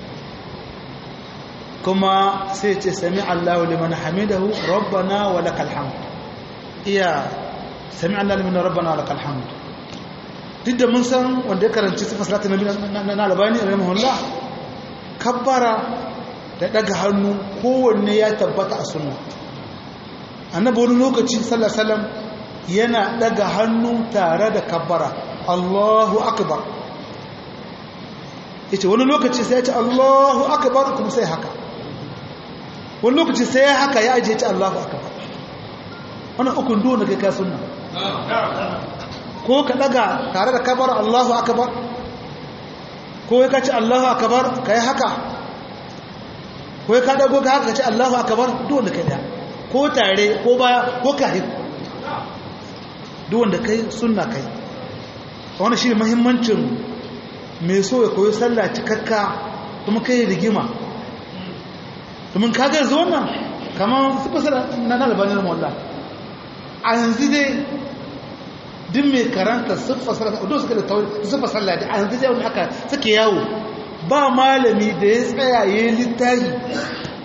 kuma sai ce sami Allah liman hamidahu rabbana wa lakal hamd iya sami Allah liman rabbana wa lakal hamd duk da mun san wanda ya karanci sifar salatin nabi na albani rahimahullah kabbara da daga hannu kowanne ya tabbata a sunna annabi wani lokaci sallallahu alaihi wasallam yana daga hannu tare da kabbara Allahu akbar yace wani lokaci sai ya ce Allahu akbar kuma sai haka wani lokaci sai ya haka ya ajiye ce Allahu akbar wannan ukun duwan da kai ka sunna ko ka daga tare da kabar Allahu akbar ko ka ce Allahu akbar kai haka ko ka dago ka haka ka ce Allahu akbar duk wanda kai da ko tare ko baya ko kai duk wanda kai sunna kai wannan shine muhimmancin mai so ya koyi sallah cikakka kuma kai rigima domin kaga yanzu wannan kamar su fasara na albanin wallah a yanzu dai duk mai karanta siffa sallah da suka da siffa sallah da yanzu dai wani aka suke yawo ba malami da ya tsaya ya yi littafi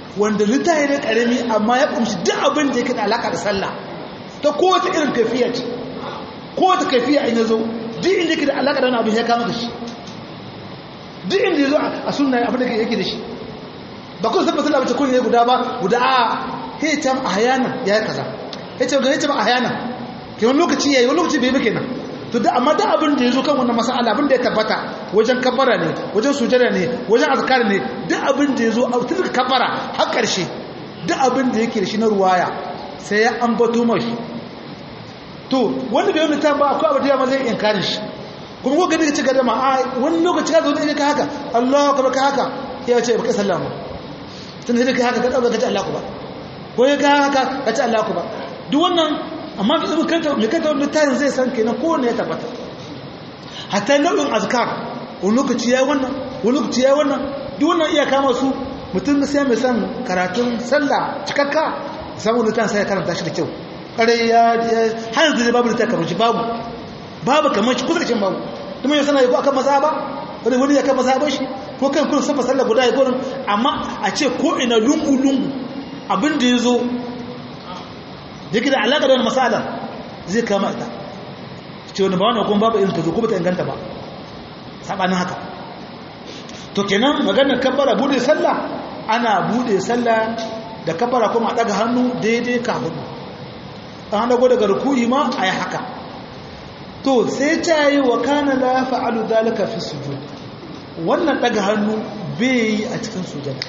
wanda littafi ne karami amma ya kumshi duk abin da yake da alaka da sallah ta kowace irin kafiya ce kowace kafiya in yazo duk inda yake da alaka da wani abin ya kama da shi duk inda yazo a sunna abin da yake da shi ba kun san sallah bace kun ne guda ba guda a hitam ahyana yayi kaza yace ga hitam ahyana ke wani lokaci yayi wani lokaci bai ba kenan to da amma da abin da yazo kan wannan mas'ala abin da ya tabbata wajen kabbara ne wajen sujada ne wajen azkar ne duk abin da yazo a tun kabbara har karshe duk abin da yake da shi na ruwaya sai ya ambato mashi to wanda bai wani ta ba akwai abu da yawa zai inkarin shi kuma ko gani ka ci gada ma a wani lokaci ka zo da ka haka Allah ka ka haka ya ce baka sallama tun da ka haka ka dauka ka ci Allah ku ba ko ya ka haka ka ci Allah ku ba duk wannan amma fi zama kanta mai kanta wani tayin zai san kenan kowane ya tabbata hatta nau'in azkar wani lokaci ya yi wannan wani lokaci ya yi wannan duk wannan iya kama su mutum sai mai san karatun sallah cikakka samun litan sai ya karanta shi da kyau kare ya har yanzu babu litan kamar shi babu babu kamar shi kusa da babu kuma yau sana yi ko akan maza ba wani wani ya kan maza ba shi ko kan kun safa sallah guda ya gurin amma a ce ko ina lungu lungu abin da ya zo yake da alaƙa da wani masala zai kama ita ce wani ba wani kuma babu irin ta zo kuma ta inganta ba saɓanin haka to kenan maganar kabbara bude sallah ana bude sallah da kabbara kuma a ɗaga hannu daidai ka hudu an dago daga rukuyi ma a yi haka to sai ta yi wa kana la fa'alu dalika fi sujud wannan ɗaga hannu bai yi a cikin sujada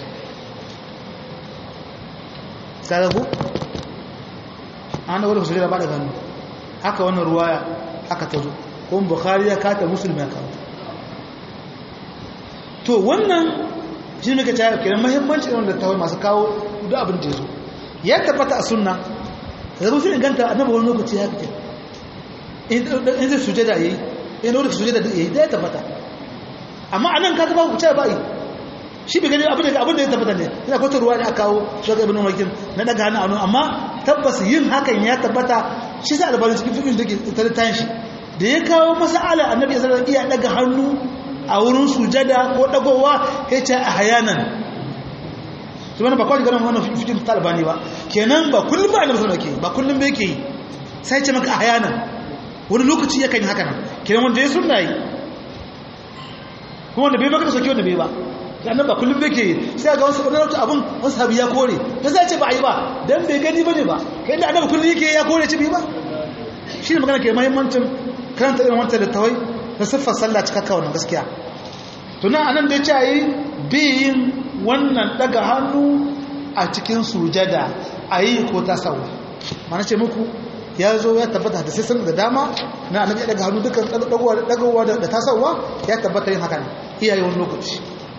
kaga ku an dago daga sujada ba daga hannu haka wannan ruwaya haka ta zo kuma bukhari ya kata musulmi ya kawo to wannan shi ne ka ta kenan mahimmanci irin da tawai masu kawo duk abin da ya zo ya tabbata a sunna da zama sun inganta annabi wani lokaci ya fita in zai suje da yayi in wani suje da yayi da ya tabbata amma a nan ka zaba ku ce ba yi shi bai gani abin da abin da ya tabbata ne ina kwata ruwa da aka kawo shugaba ibn wakil na daga hannu anu amma tabbas yin hakan ya tabbata shi sa albarin cikin fikin da ke tattatan shi da ya kawo masala annabi ya zara iya daga hannu a wurin sujada ko dagowa ya ce a hayanan su wani ba kawai ganin wannan fikin talibani ba kenan ba kullum ba annabi sallallahu alaihi ba kullum ba yake yi sai ce maka a hayanan wani lokaci ya kan yi haka nan kenan wanda ya sunna yi kuma wanda bai maka da sauki wanda bai ba annabi ba kullum ba yake yi sai ga wasu ɓangarauta abin wasu sabi ya kore ta sai ce ba a yi ba dan bai gani ba ne ba kai da annabi kullum yake ya kore ci bai ba shi ne magana ke mahimmancin karanta irin wanta da tawai na siffar sallah cikakka wannan gaskiya tunan anan da ya ce yi biyin wannan daga hannu a cikin sujada a yi ko ta sauwa mana ce muku ya zo ya tabbata da sai sanar da dama na annabi ya daga hannu dukkan dagawa da ta sauwa ya tabbata yin haka ne iyaye wani lokaci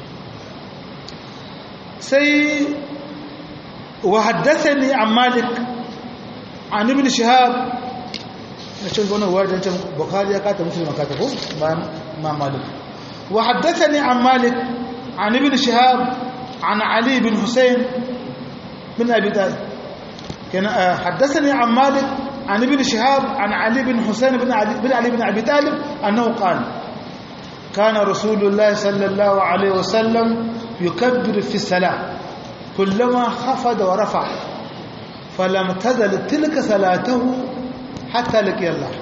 sai wa haddathani an malik an ibn shihab na cin wannan wajen can bukhari ya kata muslim ka ta ko bayan ma malik wa haddathani an malik an ibn shihab an ali bin husayn bin abi talib kana haddathani an malik an ibn shihab an ali bin husayn bin ali bin ali bin abi talib annahu qala كان رسول الله صلى الله عليه وسلم يكبر في الصلاة كلما خفض ورفع فلم تزل تلك صلاته hatta laƙi Allah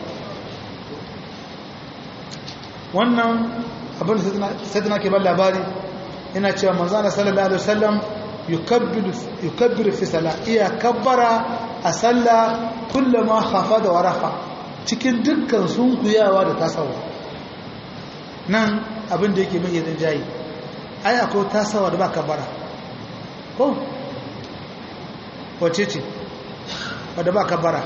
wannan abin da sai tana ke ban labari yana cewa manzana sallallahu alaihi wasallam yukabbiru fi sala iya kabbara a salla kullama hafa da warafa cikin dukkan sunkuyawa da tasawa nan abin da yake mai yadda jayi ai akwai tasawa da ba kabbara ko wace ce wadda ba kabbara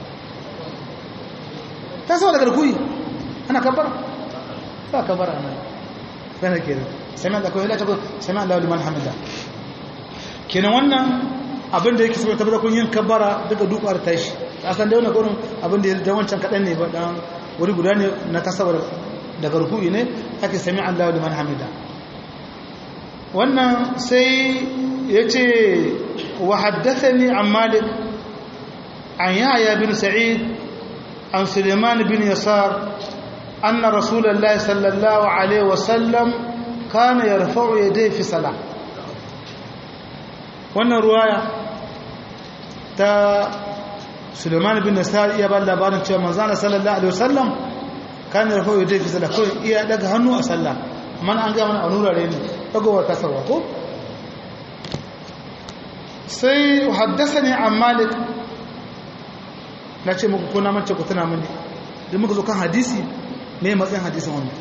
ta sama daga rukuni ana kabbara ba kabbara nan sai kenan sami da kawai lati sami Allah liman hamida kenan wannan abin da yake saboda tabbata kun yin kabbara daga dukwar tashi a san da wannan gurin abin da ya wancan kadan ne ba dan wuri guda ne na tasawar daga rukuni ne ake sami Allah liman hamida wannan sai yace wa haddathani an malik an yahya bin sa'id عن سليمان بن يسار أن رسول الله صلى الله عليه وسلم كان يرفع يديه في صلاة wannan ruwaya ta suleiman bin nasar iya ba labarin cewa manzana sallallahu alaihi wasallam kan da rafa yadda fi sallah kawai iya daga hannu a sallah amma an ga mana a nurare ne dagowar kasarwa ko sai haddasa ne an malik na ce muku kuna mace ku tuna mini da muka zo kan hadisi me matsayin hadisin wannan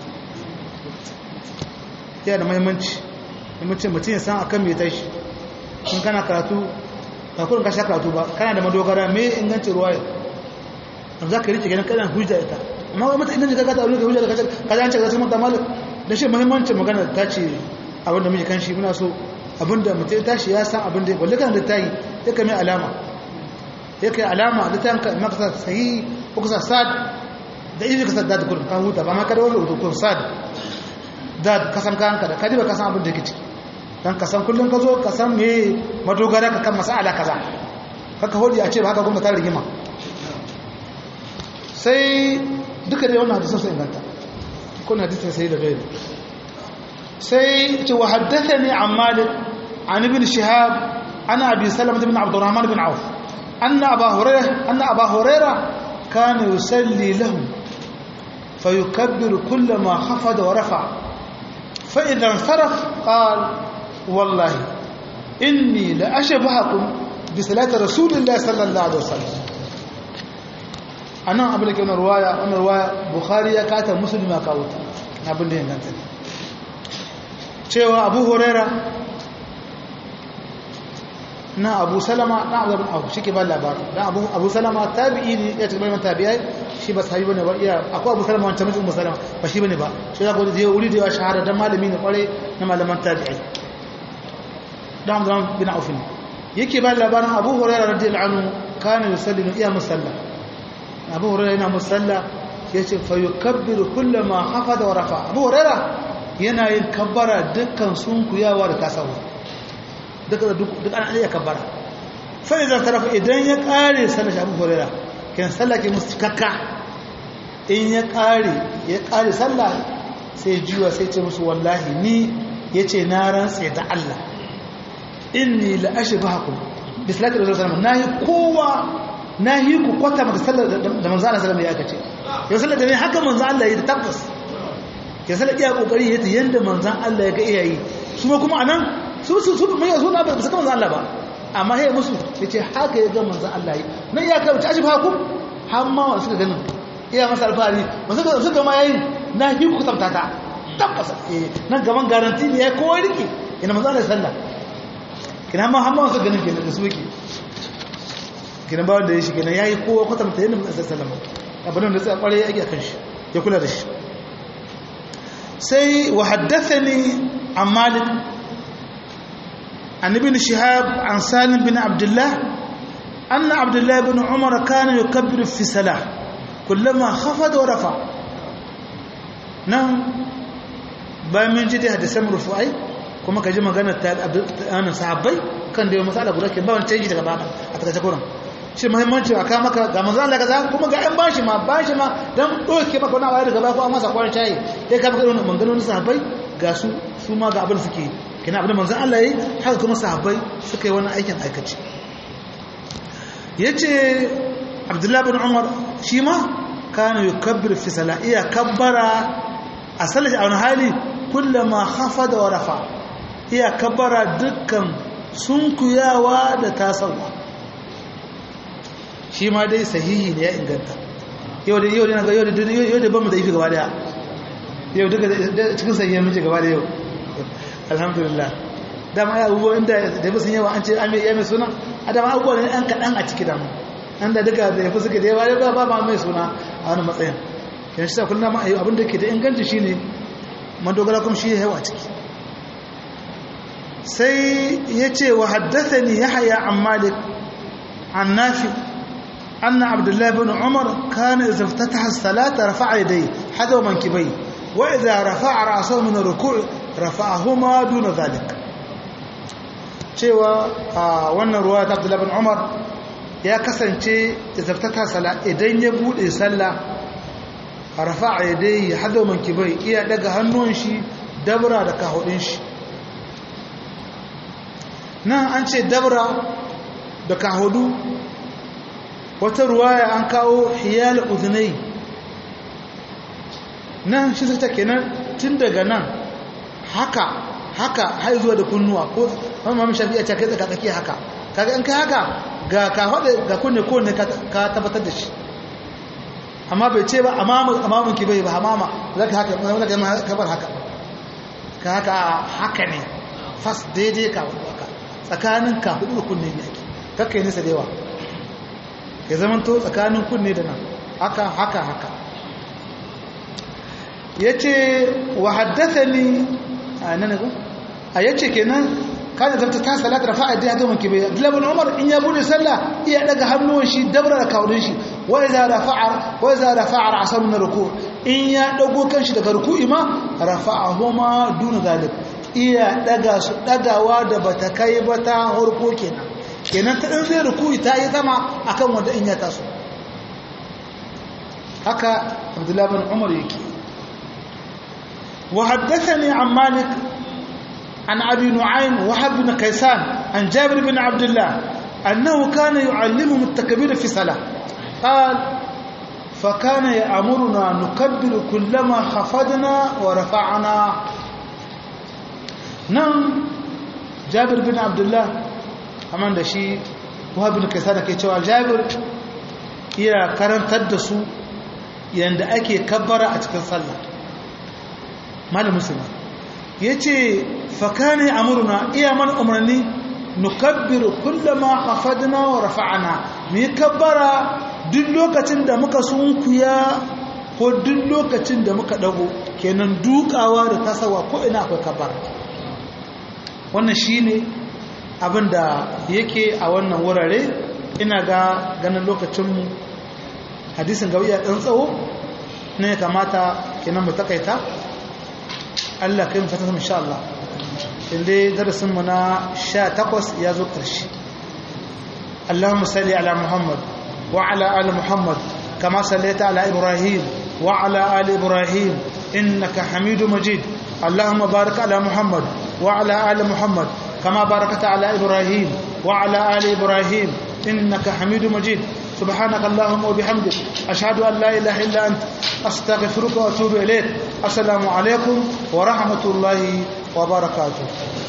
yana da mahimmanci mutum mutum ya san akan mai tashi in kana karatu ba kurin ka sha karatu ba kana da madogara me ingancin ruwaya an za ka rike ganin kanan hujja ita amma wai mata ingancin kakata a wani hujja da kacar kaza an ce kaza mata malu da shi mahimmancin magana ta ce abinda muke kan shi muna so abinda mutum ya tashi ya san abinda ya balle kan da ta yi ya kame alama ya kai alama da ta yanka maka sahi ko kusa sad da izi ka sadda da kurin ka huta ba ma kada wani rubutu kun sad da kasan kanka da kadi ba kasan abin da ke ciki dan kasan kullum ka zo ka san me madogara ka kan masala kaza haka hodi a ce ba haka kuma ta rigima sai duka da wannan hadisin sai inganta kun hadisin sai da gairi sai ce wa haddathani an malik an ibn shihab ana abi salama bin abdurrahman bin auf anna aba hurairah anna aba hurairah kana yusalli lahum فيكبر كل ما خفض ورفع فإذا انصرف قال والله إني لأشبهكم بصلاة رسول الله صلى الله عليه وسلم أنا أقول لك أنا رواية أنا رواية بخاري كاتا مسلم كاوت أقول لك أنت cewa abu huraira na abu salama na abu abu shi ke ba labarin don abu abu salama tabi'i ne ya cikin tabi'ai shi ba sahibi bane ba iya akwai abu salama wancan mutum salama ba shi bane ba shi za ku da wuri da yawa shahara don malami ne kwarai na malaman tabi'ai don amzan bin aufin yake ba labarin abu huraira radiyallahu anhu kana yusalli iya musalla abu huraira yana musalla yace fa yukabbiru kullama hafada wa rafa abu huraira yana yin kabbara dukkan sunkuyawa da tasawa duka duk an iya kabbara fa idan tarafa idan ya kare sallar abu huraira kan sallah ke musu cikakka in ya kare ya kare sallah sai jiwa sai ce musu wallahi ni yace na rantsa da Allah inni la ashbahakum bi salati rasul sallallahu alaihi wasallam nahi kowa nahi ku kwata maka sallar da manzo Allah sallallahu alaihi wasallam ya kace yau sallar da ne haka manzo Allah ya tabbas ke sallar iya kokari yace yanda manzo Allah ya ga iyayi su ma kuma anan su su su mai yazo na ba su manzo Allah ba amma hey musu yace haka ya ga manzo Allah yi nan ya kai ta ashbahakum har ma wa suka ganin iya masa alfahari ba suka suka ma yayi nahi ku tabbata tabbas eh nan gaban garanti ne ya kowa rike ina manzo Allah sallallahu kina ma hamma wasu ganin kenan da su yake kina ba wanda ya shi kenan yayi kowa kwatanta yadda mutum sallallahu alaihi wasallam abin da sai kware yake akan shi ya kula da shi sai wa haddathani an malik an ibn shihab an salim bin abdullah anna abdullah ibn umar kana yukabbiru fi salah kullama khafada wa rafa nan bayan min jide hadisan rufu'ai kuma ka ji maganar ta sahabbai kan da yi matsala guda ke ba wani canji daga bana a takaice kuran shi muhimmanci a kama ka ga manzan Allah kaza kuma ga yan bashi ma bashi ma dan doke maka wani abu daga baya ko an masa kwanan cayi sai ka maka wannan maganganun sahabbai ga su su ma ga abin suke kina abin manzan Allah yayi haka kuma sahabbai suka yi wannan aikin aikace yace Abdullahi bin Umar shi ma kana yukabbir fi salaiya kabbara a salati a wani hali kullama khafada wa rafa iya kabbara dukkan sunkuyawa da tasawa shi ma dai sahihi ne ya inganta yau da yau da yau da yau da bamu da ifi gaba daya yau duka cikin sahihi mun ce gaba da yau alhamdulillah dama ya abubuwa inda da yafi sun yawa an ce ame ya mai suna a dama abubuwa ne an kaɗan a ciki damu an da duka da yafi suke da yawa ya ba ma mai suna a wani matsayin yana shi sa kullum abin da ke da inganci shine madogara kuma shi yawa ciki sai ya ce wa haddathani yahya an malik an nafi anna abdullahi bin umar kana idza iftataha as-salata rafa'a yadayhi hadaw mankibai wa idza rafa'a ra'sahu min ar-ruku' rafa'ahuma duna dhalik cewa wannan ruwa ta abdullahi bin umar ya kasance idza iftataha salat idan ya bude sallah rafa'a yadayhi hadaw mankibai iya daga hannun shi dabra da kahudin shi nan an ce dabra da kahudu wata ruwaya an kawo hiyal udunai nan shi ta kenan tun daga nan haka haka har zuwa da kunnuwa ko mamman shafi ya ce kai tsaka tsaki haka kaga in kai haka ga ka hada ga kunne ko ne ka tabbatar da shi amma bai ce ba amamun ki bai ba amama zaka haka zaka kabar haka ka haka haka ne fas daidai ka haka tsakanin ka hudu da kunne ne ake kakka yi nisa da yawa ya zama to tsakanin kunne da nan haka haka haka ya ce wa haddasa ni a nan ko a yace kenan kana zanta ta salata da fa'a da mun kibe Abdullah Umar in ya bude sallah iya daga hannuwan shi dabra da kawurin shi wa idza rafa'a wa idza rafa'a ra'sahu min ruku' in ya dago kanshi daga ruku'i ma rafa'ahuma duna zalik iya daga su dagawa da bata kai ba ta harko kenan kenan ta dan zai ruku'i ta yi sama akan wanda in ya taso haka Abdullah bin Umar yake وحدثني عن مالك عن أبي نعيم وحب بن كيسان عن جابر بن عبد الله أنه كان يعلمهم التكبير في صلاة قال فكان يأمرنا نكبر كلما خفضنا ورفعنا نعم جابر بن عبد الله أمان دشي وحب بن كيسان كي جابر iya karantar da su yanda ake kabbara a cikin sallah malam musulmi ya ce fakane amurna iya mana umarni nukabbiru kullama hafadna wa rafa'ana mu yi kabbara duk lokacin da muka sunkuya ko duk lokacin da muka dago kenan dukawa da tasawa ko ina akwai kabbara wannan shine abin da yake a wannan wurare ina ga ganin lokacinmu hadisin gaba iya ɗan tsawo ne ya kamata kenan mu takaita Allah kai mu fata sama insha Allah inda darasin mu na 18 ya zo ƙarshe Allahumma salli ala Muhammad wa ala ali Muhammad kama sallaita ala Ibrahim wa ala ali Ibrahim innaka Hamidu Majid Allahumma barik ala Muhammad wa ala ali Muhammad kama barakta ala Ibrahim wa ala ali Ibrahim innaka Hamidu Majid سبحانك اللهم وبحمدك أشهد أن لا إله إلا أنت أستغفرك وأتوب إليك السلام عليكم ورحمة الله وبركاته